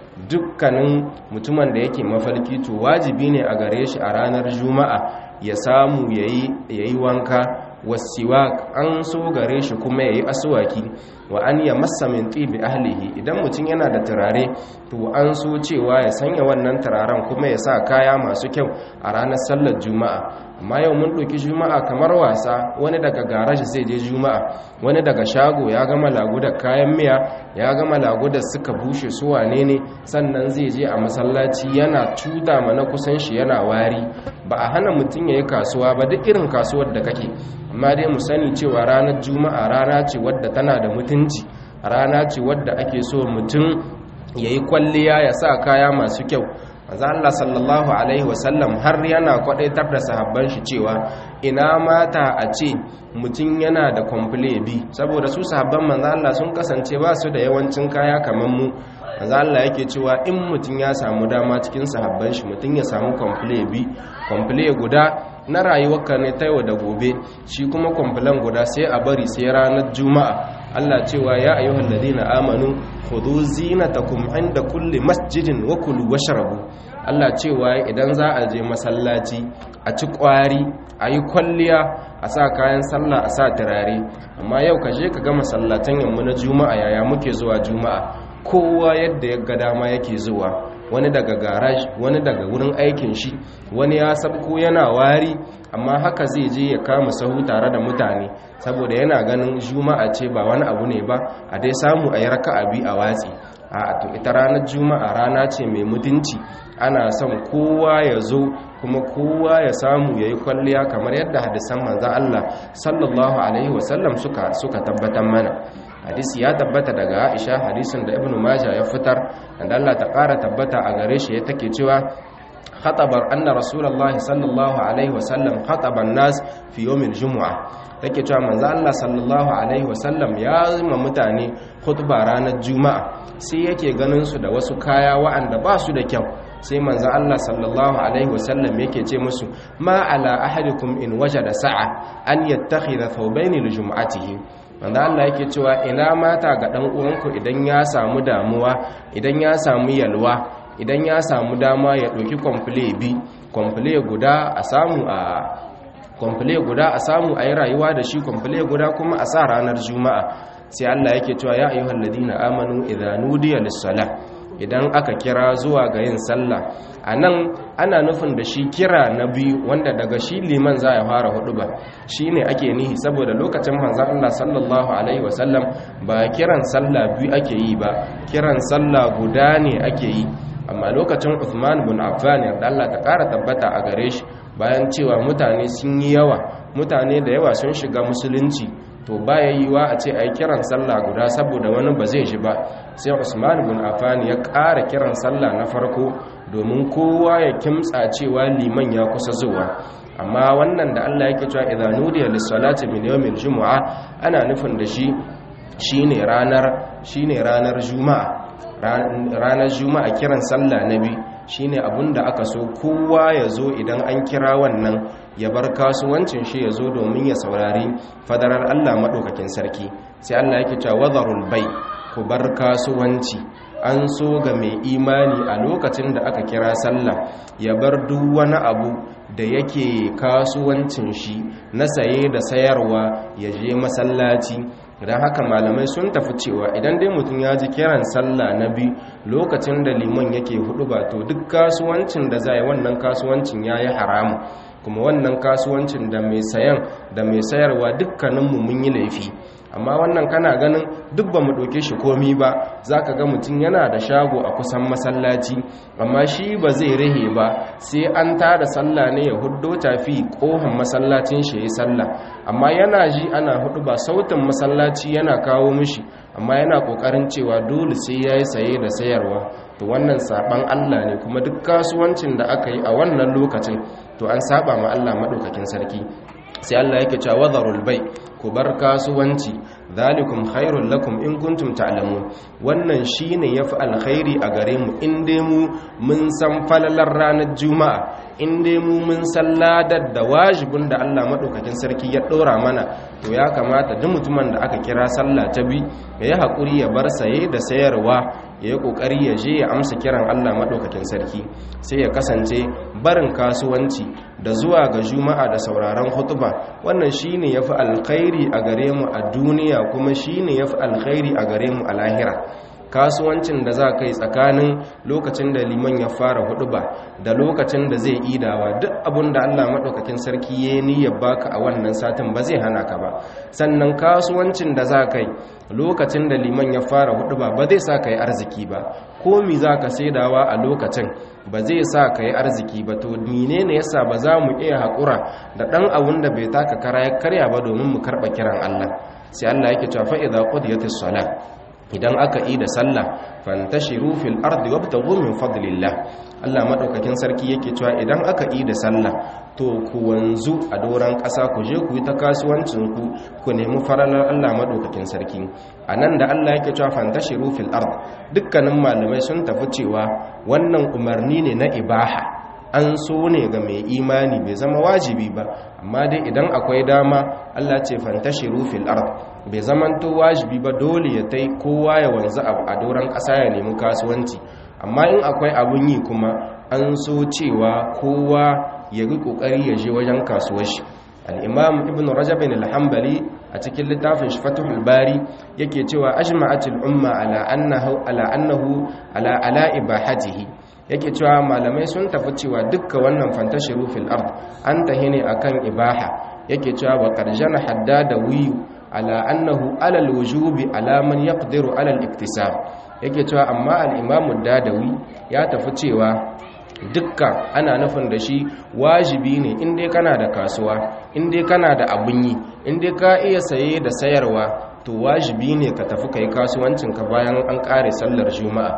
dukkanin mutumin da yake mafalki to wajibi ne a gare shi a ranar juma'a ya samu yayi wanka wasiwak an so gare shi kuma yayi aswaki wa an ya massa min tibi ahlihi idan mutum yana da turare to an so cewa ya sanya wannan turaren kuma ya sa kaya masu kyau a ranar sallar juma'a amma yau mun ɗauki juma'a kamar wasa wani daga garaji zai je juma'a wani daga shago ya gama laguda kayan miya ya gama laguda suka bushe su wane ne sannan zai je a masallaci yana cuta mana kusan shi yana wari ba a hana mutum ya yi kasuwa ba duk irin kasuwar da kake amma dai mu sani cewa ranar juma'a rana ce wadda tana da mutunci rana ce wadda ake so mutum ya yi kwalliya ya sa kaya masu kyau maza Allah sallallahu alaihi wasallam har yana kwadaitar da sahabban shi cewa ina mata a ce mutum yana da kwamfule bi saboda su sahabban manzo Allah sun kasance ba su da yawancin kaya kamar mu manzo Allah yake cewa in mutum ya samu dama cikin sahabban shi mutum ya samu kwamfule bi kwamfule guda na rayuwarka ne ta yau da gobe shi kuma kwamfulan guda sai a bari sai ranar juma'a Allah cewa ya ayyuhal ladina amanu khudhu zinatakum inda kulli masjidin wa kulu washrabu Allah cewa idan za a je masallaci a ci kwari a yi kwalliya a sa kayan sallah a sa turare amma yau ka je ka ga masallatan yamma na juma'a yaya muke zuwa juma'a kowa yadda ya ga dama yake zuwa wani daga garaj wani daga wurin aikin shi wani ya sabko yana wari amma haka zai je ya kama sahu tare da mutane saboda yana ganin juma'a ce ba wani abu ne ba a dai samu a yi raka'a bi a watsi a to ita ranar juma'a rana ce mai mutunci ana son kowa ya zo kuma kowa ya samu ya yi kwalliya kamar yadda hadisan manzan Allah sallallahu alaihi wasallam suka suka tabbatar mana hadisi ya tabbata daga Aisha hadisin da Ibn Majah ya fitar da Allah ta ƙara tabbata a gare shi ya take cewa khatabar anna rasulullahi sallallahu alaihi wasallam khataban nas fi yawmil jumu'a take cewa manzo Allah sallallahu alaihi wasallam ya zama mutane khutba ranar juma'a sai yake ganin su da wasu kaya wa'anda ba su da kyau sai manzo Allah sallallahu alaihi wasallam yake ce musu ma ala ahadikum in wajada sa'a an yattakhidha thawbayn li jum'atihi manzo Allah yake cewa ina mata ga dan uwanku idan ya samu damuwa idan ya samu yalwa idan ya samu dama ya ɗauki kwamfule bi kwamfule guda a samu a kwamfule guda a samu a yi rayuwa da shi kwamfule guda kuma a sa ranar juma'a sai Allah yake cewa ya ayyuhal ladina amanu idza nudiya lis-salah idan aka kira zuwa ga yin sallah anan ana nufin da shi kira na biyu wanda daga shi liman za ya fara hudu ba shine ake nihi saboda lokacin manzon Allah sallallahu alaihi wasallam ba kiran sallah biyu ake yi ba kiran sallah guda ne ake yi amma lokacin Uthman bin Affan yarda Allah ta ƙara tabbata a gare shi bayan cewa mutane sun yi yawa mutane da yawa sun shiga musulunci to baya yiwa a ce a yi kiran sallah guda saboda wani ba zai shi ba sai Usman bin Affan ya ƙara kiran sallah na farko domin kowa ya kimtsa cewa liman ya kusa zuwa amma wannan da Allah yake cewa idza nudiya lis-salati min yawmil jumu'a ana nufin da shi shine ranar shine ranar juma'a ranar juma'a kiran sallah na biyu shine abinda aka so kowa ya zo idan an kira wannan ya bar kasuwancin shi ya zo domin ya saurari fadarar Allah maɗaukakin sarki sai Allah yake cewa wadharul bai ku bar kasuwanci an so ga mai imani a lokacin da aka kira sallah ya bar duk wani abu da yake kasuwancin shi na saye da sayarwa ya je masallaci idan haka malamai sun tafi cewa idan dai mutum ya ji kiran sallah na bi lokacin da liman yake hudu ba to duk kasuwancin da zai wannan kasuwancin ya yi haramu kuma wannan kasuwancin da mai sayan da mai sayarwa dukkaninmu mun yi laifi amma wannan kana ganin duk ba mu ɗauke shi komi ba za ka ga mutum yana da shago a kusan masallaci amma shi ba zai rahe ba sai an tada sallah ne ya huddo tafi ƙohon masallacin shi ya yi sallah amma yana ji ana hudu ba sautin masallaci yana kawo mishi amma yana ƙoƙarin cewa dole sai ya yi saye da sayarwa to wannan saban Allah ne kuma duk kasuwancin da aka yi a wannan lokacin to an saba ma Allah maɗaukakin sarki sai Allah yake cewa wadharul bai ku bar kasuwanci zalikum khairul lakum in kuntum ta'lamun wannan shine yafi alkhairi a gare mu in dai mu mun san falalar ranar juma'a in dai mu mun san ladar da wajibin da Allah madaukakin sarki ya dora mana to ya kamata duk mutumin da aka kira sallah ta bi ya yi hakuri ya bar saye da sayarwa ya yi kokari ya je ya amsa kiran Allah madaukakin sarki sai ya kasance barin kasuwanci da zuwa ga juma'a da sauraron hutuba wannan shine yafi alkhairi a gare mu a duniya kuma shine yafi alkhairi a gare mu a lahira kasuwancin da za ka yi tsakanin lokacin da liman ya fara huduba da lokacin da zai idawa duk abin da Allah maɗaukakin sarki ya yi ya baka a wannan satin ba zai hana ka ba sannan kasuwancin da za ka yi lokacin da liman ya fara huduba ba zai sa ka yi arziki ba komi za ka saidawa a lokacin ba zai sa ka yi arziki ba to mine ne yasa ba za mu iya haƙura da ɗan abun da bai taka kara ya karya ba domin mu karɓa kiran Allah sai Allah yake cewa fa idza qudiyatis salat idan aka yi da sallah fantashiru fil ardi wabtaghu min fadlillah Allah madaukakin sarki yake cewa idan aka yi da sallah to ku wanzu a doran ƙasa ku je ku yi ta kasuwancin ku ku nemi faralar Allah madaukakin sarki anan da Allah yake cewa fantashiru fil ard dukkanin malamai sun tafi cewa wannan umarni ne na ibaha an so ne ga mai imani bai zama wajibi ba amma dai idan akwai dama Allah ce fantashiru fil ard bai zamanto wajibi ba dole ya tai kowa ya wanzu a doron ƙasa ya nemi kasuwanci amma in akwai abun yi kuma an so cewa kowa ya yi ƙoƙari ya je wajen kasuwar shi al-imam ibn rajab al-hanbali a cikin littafin fathul bari yake cewa ajma'atul umma ala annahu ala annahu ala ala ibahatihi yake cewa malamai sun tafi cewa dukka wannan fantashiru fil ard an tahi ne akan ibaha yake cewa wa qarjana haddada wiyu ala annahu ala alwujubi ala man yaqdiru ala al-iktisab yake cewa amma al-imam dadawi ya tafi cewa dukka ana nufin da shi wajibi ne in dai kana da kasuwa in dai kana da abun yi in dai ka iya saye da sayarwa to wajibi ne ka tafi kai kasuwancinka bayan an kare sallar juma'a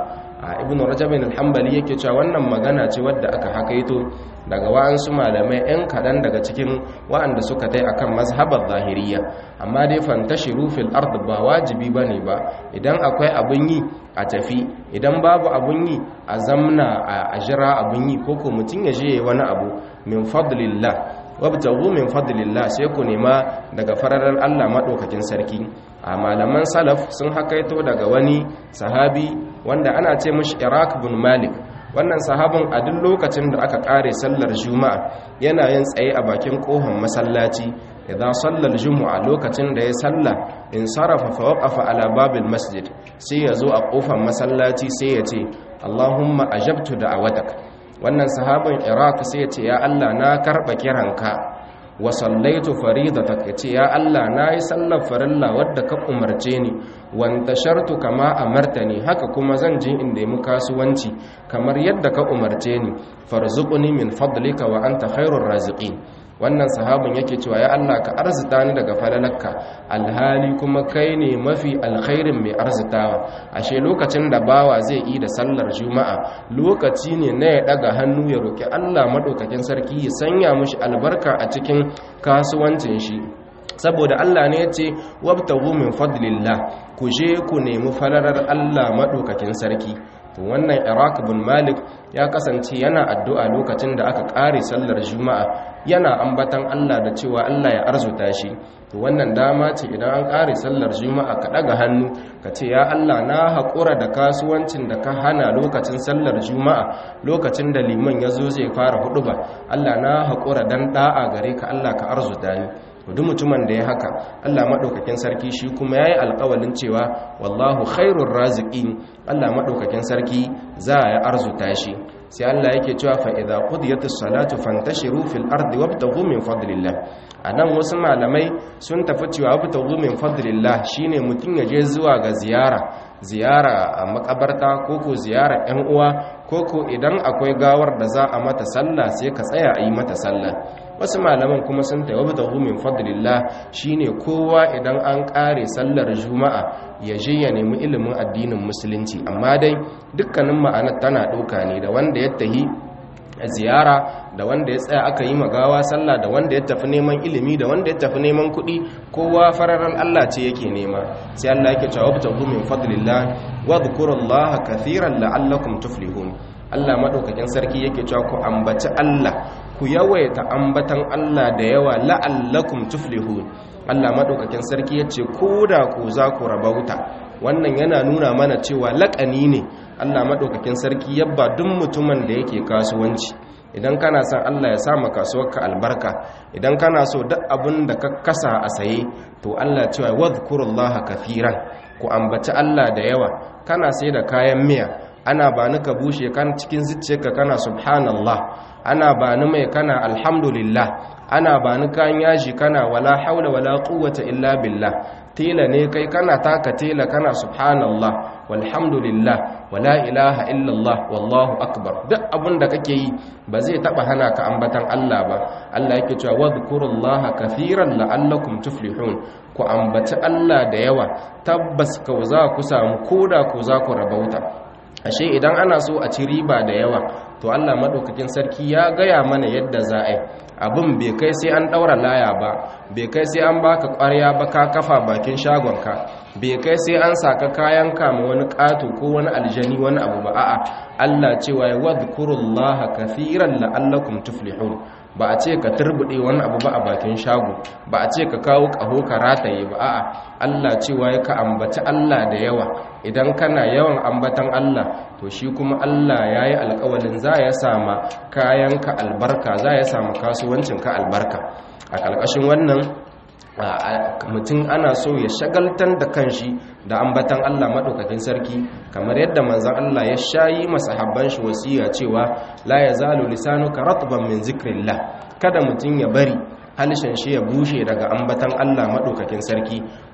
ibn rajab al-hanbali yake cewa wannan magana ce wadda aka hakaito daga wa'ansu malamai yan kadan daga cikin wa'anda suka tai akan mazhabar zahiriya amma dai fantashiru fil ard ba wajibi bane ba idan akwai abun yi a tafi idan babu abun yi a zamna a jira abun yi koko mutun ya je wani abu min fadlillah wabtaghu min fadlillah sai ku nema daga fararar Allah madaukakin sarki a malaman salaf sun hakaito daga wani sahabi wanda ana ce mishi Iraq bin Malik wannan sahabin a duk lokacin da aka kare sallar juma'a yana yin tsaye a bakin kohon masallaci idan sallar juma'a lokacin da ya salla in sarafa fa waqafa ala babil masjid sai ya zo a kofar masallaci sai ya ce Allahumma ajabtu da'awatak wannan sahabin iraq sai ya ce ya allah na karɓa kiranka wa sallaitu faridatak ya ce ya allah na yi sallar farilla wadda ka umarce ni wanta shartu kama amartani haka kuma zan je inda yi kasuwanci kamar yadda ka umarce ni farzuquni min fadlika wa anta khairur raziqin wannan sahabin yake cewa ya Allah ka arzita ni daga falalarka alhali kuma kai ne mafi alkhairin mai arzitawa ashe lokacin da bawa zai yi da sallar juma'a lokaci ne na ya daga hannu ya roki Allah madaukakin sarki ya sanya mushi albarka a cikin kasuwancin shi saboda Allah ne ya ce wabtaghu min fadlillah ku je ku nemi falalar Allah madaukakin sarki to wannan Iraq bin Malik ya kasance yana addu'a lokacin da aka kare sallar juma'a yana ambatan Allah da cewa Allah ya arzuta shi to wannan dama ce idan an kare sallar juma'a ka daga hannu ka ce ya Allah na haƙura da kasuwancin da ka hana lokacin sallar juma'a lokacin da liman ya zo zai fara huɗuba. Allah na haƙura dan da'a gare ka Allah ka arzuta ni duk mutumin da ya haka Allah madaukakin sarki shi kuma yayi alƙawalin cewa wallahu khairur raziqin Allah madaukakin sarki za ya arzuta shi sai Allah yake cewa fa idza qudiyatis salatu fantashiru fil ardi wabtaghu min fadlillah anan wasu malamai sun tafi cewa wabtaghu min fadlillah shine mutun ya je zuwa ga ziyara ziyara a makabarta koko ziyara ƴan uwa koko idan akwai gawar da za a mata sallah sai ka tsaya a yi mata sallah wasu malaman kuma sun taiwa da min fadlillah shine kowa idan an kare sallar juma'a ya je ya nemi ilimin addinin musulunci amma dai dukkanin ma'anar tana ɗauka ne da wanda ya tahi ziyara da wanda ya tsaya aka yi magawa sallah da wanda ya tafi neman ilimi da wanda ya tafi neman kuɗi kowa fararan Allah ce yake nema sai Allah yake cewa wabtagu min fadlillah wa dhkurullaha kathiran la'allakum tuflihun Allah madaukakin sarki yake cewa ku ambaci Allah ku yawaita ambatan Allah da yawa la'allakum tuflihun Allah madaukakin sarki yace ko da ku za ku rabauta wannan yana nuna mana cewa laƙani ne Allah madaukakin sarki yabba duk mutumin da yake kasuwanci idan kana son Allah ya sama kasuwarka albarka idan kana so duk abin da ka kasa a saye to Allah cewa wadhkurullaha kafiran ku ambaci Allah da yawa kana sai da kayan miya ana ba ni ka bushe kan cikin zuciyarka kana subhanallah ana ba ni mai kana alhamdulillah ana ba ni kan yaji kana wala haula wala quwwata illa billah tela ne kai kana taka tela kana subhanallah walhamdulillah wala ilaha illallah wallahu akbar duk abin da kake yi ba zai taba hana ka ambatan Allah ba Allah yake cewa wadhkurullaha kathiran la'allakum tuflihun ku ambaci Allah da yawa tabbas ka za ku samu koda ku za ku rabauta ashe idan ana so a ci riba da yawa to Allah madaukakin sarki ya gaya mana yadda za a yi abin bai kai sai an daura laya ba bai kai sai an baka ƙwarya ba ka kafa bakin shagonka bai kai sai an saka kayan kama wani ƙato ko wani aljani wani abu ba a'a Allah cewa ya wadhkurullaha kathiran la'allakum tuflihun ba a ce ka turbude wani abu ba a bakin shago ba a ce ka kawo ƙaho ka rataye ba a'a Allah cewa ya ka ambaci Allah da yawa idan kana yawan ambatan Allah to shi kuma Allah ya yi alƙawalin za ya sama kayanka albarka za ya sama kasuwancinka albarka a ƙarƙashin wannan mutum ana so ya shagaltar da kanshi da ambatan Allah maɗaukakin sarki kamar yadda manzan Allah ya shayi masahabban shi wasiya cewa la ya zalu lisanuka ratban min zikrillah kada mutum ya bari halishin shi ya bushe daga ambatan Allah maɗaukakin sarki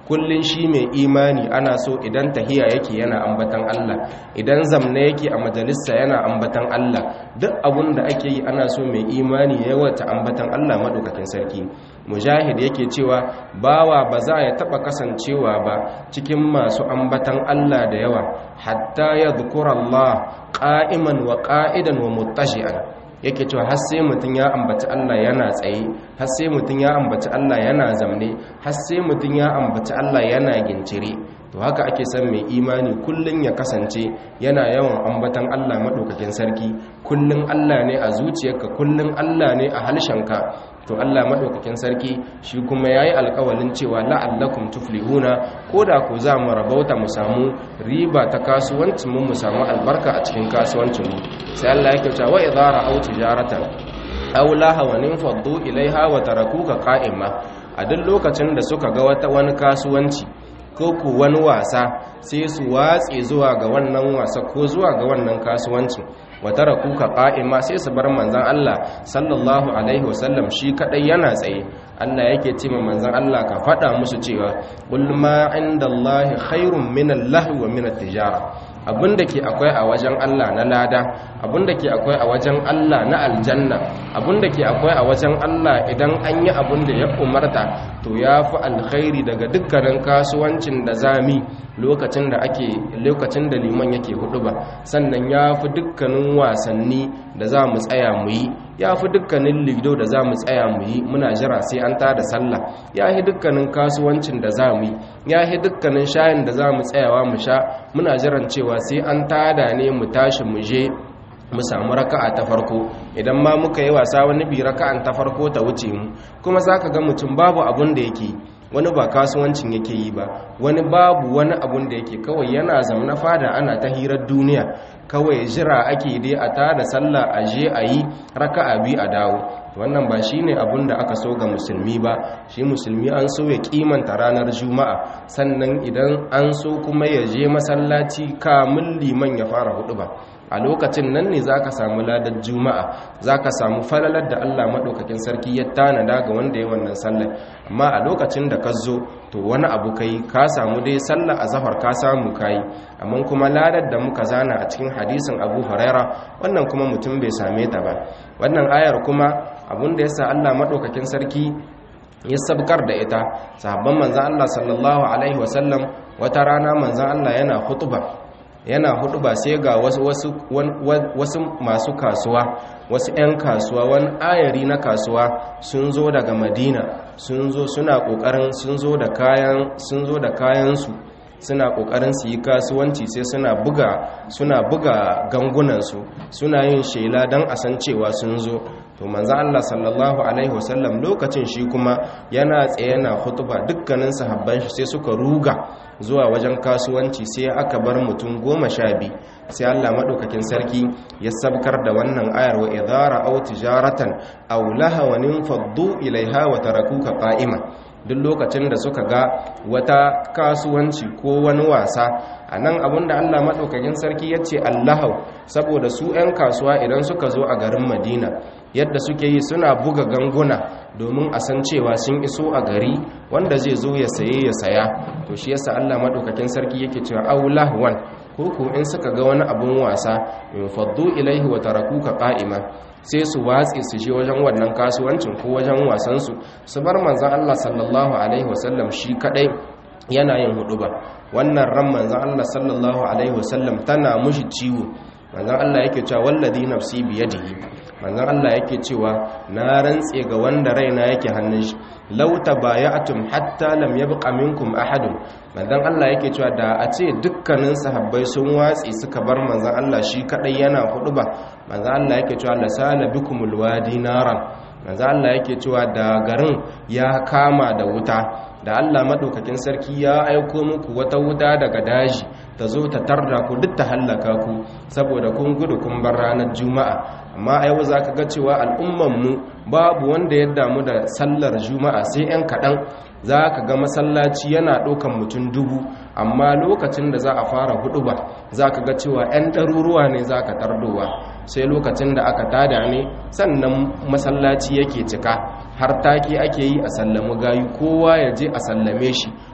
kullun shi mai imani ana so idan tahiya yake yana ambatan Allah idan zamna yake a majalisa yana ambatan Allah duk abun da ake yi ana so mai imani ya yawata ambatan Allah madaukakin sarki mujahid yake cewa bawa ba za ya taba kasancewa ba cikin masu ambatan Allah da yawa hatta ya Allah qa'iman wa qa'idan wa muttashi'an yake cewa har sai mutum ya ambaci Allah yana tsaye har sai mutum ya ambaci Allah yana zamne har sai mutum ya ambaci Allah yana gincire to haka ake son mai imani kullun ya kasance yana yawan ambatan Allah madaukakin sarki kullun Allah ne a zuciyarka kullun Allah ne a halshenka to Allah madaukakin sarki shi kuma yayi alƙawalin cewa la'allakum tuflihuna koda ku za mu rabauta mu samu riba ta kasuwancin mu mu samu albarka a cikin kasuwancin mu sai Allah yake cewa wa idza ra'aw tijaratan aw lahawan faddu ilaiha wa tarakuka qa'ima a duk lokacin da suka ga wata wani kasuwanci ko ku wani wasa sai su watse zuwa ga wannan wasa ko zuwa ga wannan kasuwancin wata rakuka ƙa'ima sai su bar manzan Allah sallallahu alaihi wasallam shi kaɗai yana tsaye Allah yake ce ma manzan Allah ka faɗa musu cewa ulma inda Allah khairun minan lahu wa minan tijara abinda ke akwai a wajen Allah na lada abinda ke akwai a wajen Allah na aljanna abinda ke akwai a wajen Allah idan an yi abinda ya umarta to ya fi alkhairi daga dukkanin kasuwancin da zami lokacin da ake lokacin da liman yake hudu ba sannan ya fi dukkanin wasanni da za mu tsaya mu yi ya fi dukkanin lido da za mu tsaya mu yi muna jira sai an tada sallah ya fi dukkanin kasuwancin da za mu yi ya fi dukkanin shayin da za mu tsayawa mu sha muna jiran cewa sai an tada ne mu tashi mu je mu samu raka'a ta farko idan ma muka yi wasa wani bi raka'an ta farko ta wuce mu kuma zaka ga mutum babu abun da yake wani ba kasuwancin yake yi ba wani babu wani abun da yake kawai yana zamna fada ana ta hirar duniya kawai jira ake dai a tada sallah a je a yi raka'a bi a dawo wannan ba shine abun da aka so ga musulmi ba shi musulmi an so ya kimanta ranar juma'a sannan idan an so kuma ya je masallaci kamun liman ya fara hudu ba a lokacin nan ne za ka samu ladar juma'a za ka samu falalar da allah maɗaukakin sarki ya tanada ga wanda ya wannan sallar amma a lokacin da ka zo to wani abu kai ka samu dai sallar a zafar ka samu kayi amma kuma ladar da muka zana a cikin hadisin abu huraira wannan kuma mutum bai same ta ba wannan ayar kuma abin da ya sa allah maɗaukakin sarki ya sabkar da ita sahabban manzan allah sallallahu alaihi wasallam wata rana manzan allah yana hutuba yana hudu ba sai ga wasu, wasu, wasu masu kasuwa wasu 'yan kasuwa wani ayari na kasuwa sun zo daga madina sun zo suna kokarin sun zo da kayan sun zo da kayansu suna kokarin su yi kasuwanci sai suna buga suna buga gangunansu suna yin shela don a san cewa sun zo to manzo Allah sallallahu alaihi wasallam lokacin shi kuma yana tsaye yana hutuba dukkanin sahabban shi sai suka ruga zuwa wajen kasuwanci sai aka bar mutum goma sha biyu sai Allah maɗaukakin sarki ya sabkar da wannan ayar wa idara aw tijaratan aw lahawanin faddu ilaiha wa tarakuka qa'ima duk lokacin da suka ga wata kasuwanci ko wani wasa a nan abinda Allah maɗaukakin sarki ya ce allahau saboda su 'yan kasuwa idan suka zo a garin madina yadda suke yi suna buga ganguna domin a san cewa sun iso a gari wanda zai zo ya saye ya saya to shi yasa Allah maɗaukakin sarki yake cewa aulahwan ko ko in suka ga wani abun wasa in faddu ilaihi wa tarakuka qa'ima sai su watsi su je wajen wannan kasuwancin ko wajen wasansu su bar manzan Allah sallallahu alaihi wasallam shi kadai yana yin hudu ba wannan ran manzan Allah sallallahu alaihi wasallam tana mushi ciwo manzan Allah yake cewa wallazi nafsi biyadihi manzan Allah yake cewa na rantse ga wanda raina yake hannun shi law tabaya'tum hatta lam yabqa minkum ahadun manzan Allah yake cewa da a ce dukkanin sahabbai sun watsi suka bar manzan Allah shi kadai yana hudu ba manzan Allah yake cewa lasala bikumul wadi naran manzan Allah yake cewa da garin ya kama da wuta da Allah madaukakin sarki ya aiko muku wata wuta daga daji ta zo ta tarda ku duk ta hallaka ku saboda kun gudu kun bar ranar juma'a amma a yau za ka ga cewa al'ummanmu babu wanda ya damu da sallar juma'a sai 'yan kaɗan za ka ga masallaci yana ɗaukan mutum dubu amma lokacin da za a fara hudu ba za ka ga cewa 'yan ɗaruruwa ne za ka tardowa sai lokacin da aka tada ne sannan masallaci yake cika har take ake yi a sallami gayu kowa ya je a sallame shi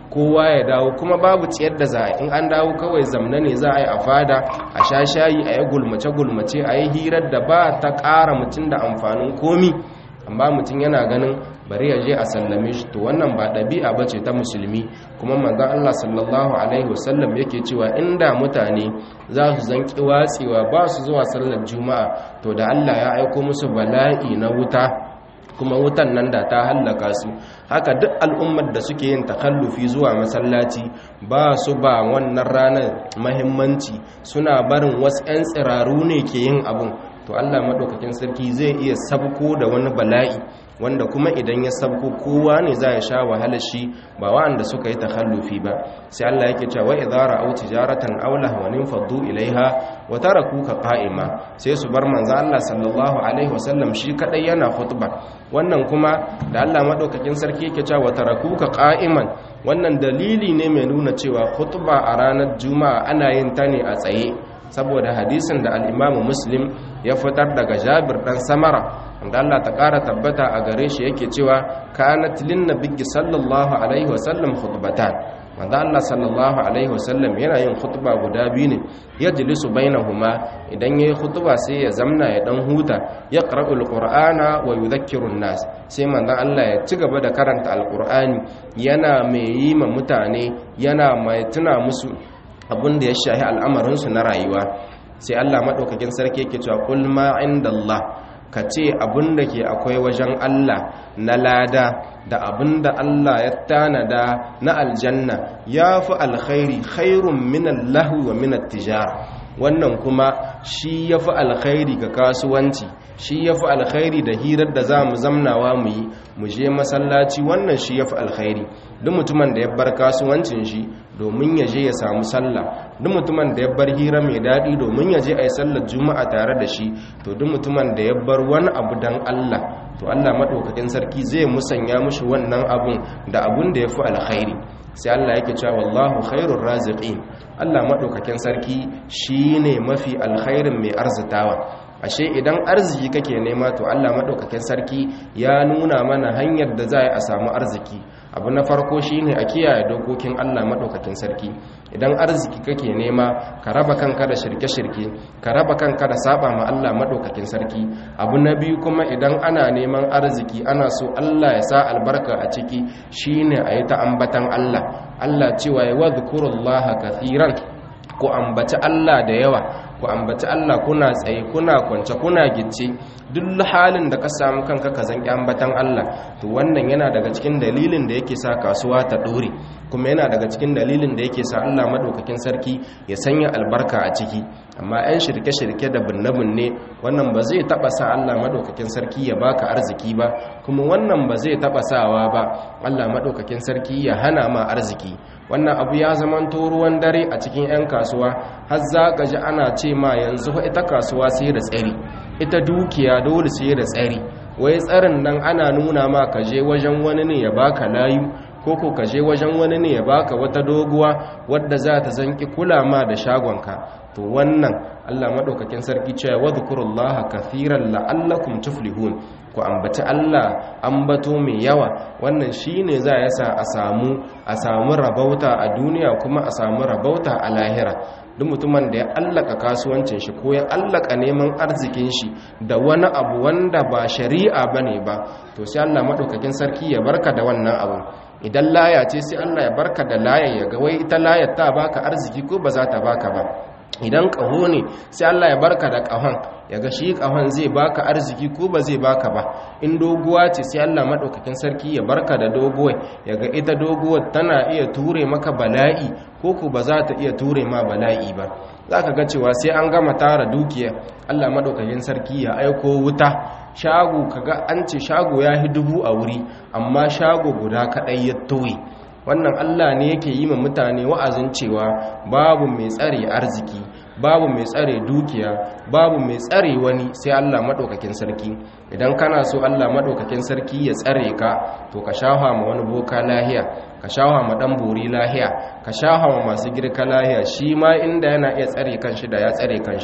kowa ya dawo kuma babu ciyar da za a in an dawo kawai zamna ne za a yi a fada a sha shayi a yi gulmace-gulmace a yi hirar da ba ta ƙara mutum da amfanin komi amma mutum yana ganin bari ya je a sallame shi to wannan ba ɗabi'a ba ce ta musulmi kuma manzan Allah sallallahu alaihi wasallam yake cewa inda mutane za su zanki watsewa ba su zuwa sallar juma'a to da Allah ya aiko musu bala'i na wuta kuma wutan nan da ta hallaka su haka duk al'ummar da suke yin takallufi zuwa masallaci ba su ba wannan ranar mahimmanci suna barin wasu 'yan tsiraru ne ke yin abun to Allah maɗaukakin sarki zai iya sabko da wani bala'i wanda kuma idan ya sabko kowa ne za ya sha wahalar shi ba wa'anda suka yi takhallufi ba sai Allah yake cewa idza ra'aw tijaratan aw lahwan faddu ilaiha wa tarakuka qa'ima sai su bar manzo Allah sallallahu alaihi wasallam shi kadai yana khutba wannan kuma da Allah maɗaukakin sarki yake cewa wa tarakuka qa'iman wannan dalili ne mai nuna cewa khutba a ranar juma'a ana yin ta ne a tsaye saboda hadisin da al'imamu muslim ya fitar daga jabir ɗan samara wanda Allah ta ƙara tabbata a gare shi yake cewa kanat lin nabiyyi sallallahu alaihi wasallam khutbatan wanda Allah sallallahu alaihi wasallam yana yin khutba guda biyu ne yajlisu bainahuma idan yayi khutba sai ya zamna ya dan huta ya qara'ul qur'ana wa yudhakkiru nas sai manzon Allah ya ci gaba da karanta alqur'ani yana mai yi ma mutane yana mai tuna musu abin da ya shahi al'amarinsu na rayuwa sai Allah maɗaukakin sarki yake cewa kul ma inda Allah ka ce abin da ke akwai wajen Allah na lada da abin da Allah ya tanada na aljanna ya fi alkhairi khairun minan lahu wa minan tijara wannan kuma shi ya fi alkhairi ga kasuwanci shi ya fi alkhairi da hirar da za mu zamnawa mu yi mu je masallaci wannan shi ya fi alkhairi duk mutumin da ya bar kasuwancin shi domin ya je ya samu sallah duk mutumin da ya bar hira mai daɗi domin ya je a yi sallar juma'a tare da shi to duk mutumin da ya bar wani abu don allah to allah maɗaukakin sarki zai musanya mushi wannan abun da abun da ya fi alkhairi sai allah yake cewa wallahu khairur raziqin allah maɗaukakin sarki shine mafi alkhairin mai arzitawa ashe idan arziki kake nema to Allah madaukakin sarki ya nuna mana hanyar da za a samu arziki abu na farko shine a kiyaye dokokin Allah madaukakin sarki idan arziki kake nema ka raba kanka da shirke-shirke ka raba kanka da saba ma Allah madaukakin sarki abu na biyu kuma idan ana neman arziki ana so Allah ya sa albarka a ciki shine a yi ta ambatan Allah Allah cewa ya wadhkurullaha kathiran ku ambaci Allah da yawa ku ambaci Allah kuna tsaye kuna kwance kuna gicce duk halin da ka samu kanka ka zanki ambatan Allah to wannan yana daga cikin dalilin da yake sa kasuwa ta dore kuma yana daga cikin dalilin da yake sa Allah madaukakin sarki ya sanya albarka a ciki amma 'yan shirke-shirke da binne-binne wannan ba zai taba sa Allah madaukakin sarki ya baka arziki ba kuma wannan ba zai taba sawa ba Allah madaukakin sarki ya hana ma arziki wannan abu ya zamanto ruwan dare a cikin 'yan kasuwa har za ka ji ana ce ma yanzu ita kasuwa sai da tsari ita dukiya dole sai da tsari wai tsarin nan ana nuna ma ka je wajen wani ne ya baka layu ko ko ka je wajen wani ne ya baka wata doguwa wadda za ta zanki kula ma da shagonka to wannan Allah madaukakin sarki cewa wadhkurullaha kathiran la'allakum tuflihun ku ambaci Allah ambato mai yawa wannan shine za ya sa a samu a samu rabauta a duniya kuma a samu rabauta a lahira duk mutumin da ya allaka kasuwancin shi ko ya allaka neman arzikin shi da wani abu wanda ba shari'a bane ba to sai Allah madaukakin sarki ya barka da wannan abu idan laya ce sai Allah ya barka da layar ya ga wai ita layar ta baka arziki ko ba za ta baka ba idan ƙaho ne sai Allah ya barka da ƙahon ya ga shi ƙahon zai baka arziki ko ba zai baka ba in doguwa ce sai Allah maɗaukakin sarki ya barka da doguwar ya ga ita doguwar tana iya ture maka bala'i ko ku ba za ta iya ture ma bala'i ba za ka ga cewa sai an gama tara dukiya Allah maɗaukakin sarki ya aiko wuta shago kaga an ce shago ya hi dubu a wuri amma shago guda kaɗai ya toye wannan Allah ne yake yi ma mutane wa'azin cewa babu mai tsare arziki babu mai tsare dukiya babu mai tsare wani sai Allah madaukakin sarki idan kana so Allah madaukakin sarki ya tsare ka to ka shafa ma wani boka lahiya ka shafa ma dan bori lahiya ka shafa ma masu girka lahiya shi ma inda yana iya tsare kanshi da ya tsare kanshi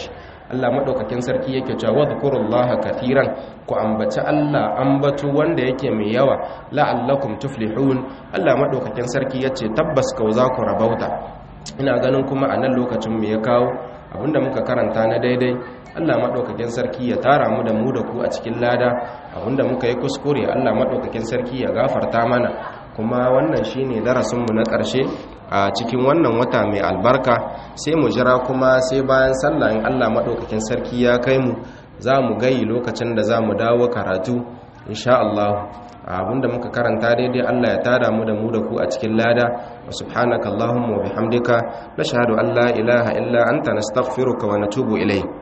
Allah madaukakin sarki yake cewa wadhkurullaha katiran ku ambaci Allah ambatu wanda yake mai yawa la'allakum tuflihun Allah madaukakin sarki yace tabbas kau za ku rabauta ina ganin kuma a nan lokacin mu ya kawo abinda muka karanta na daidai Allah madaukakin sarki ya tara mu da mu da ku a cikin lada abinda muka yi kuskure Allah madaukakin sarki ya gafarta mana kuma wannan shine darasin mu na ƙarshe a cikin wannan wata mai albarka sai mu jira kuma sai bayan sallah in Allah madaukakin sarki ya kai mu za mu gayi lokacin da za mu dawo karatu insha Allah abinda muka karanta daidai Allah ya tada mu da mu da ku a cikin lada wa subhanaka allahumma wa bihamdika nashhadu an la ilaha illa anta nastaghfiruka wa natubu ilayk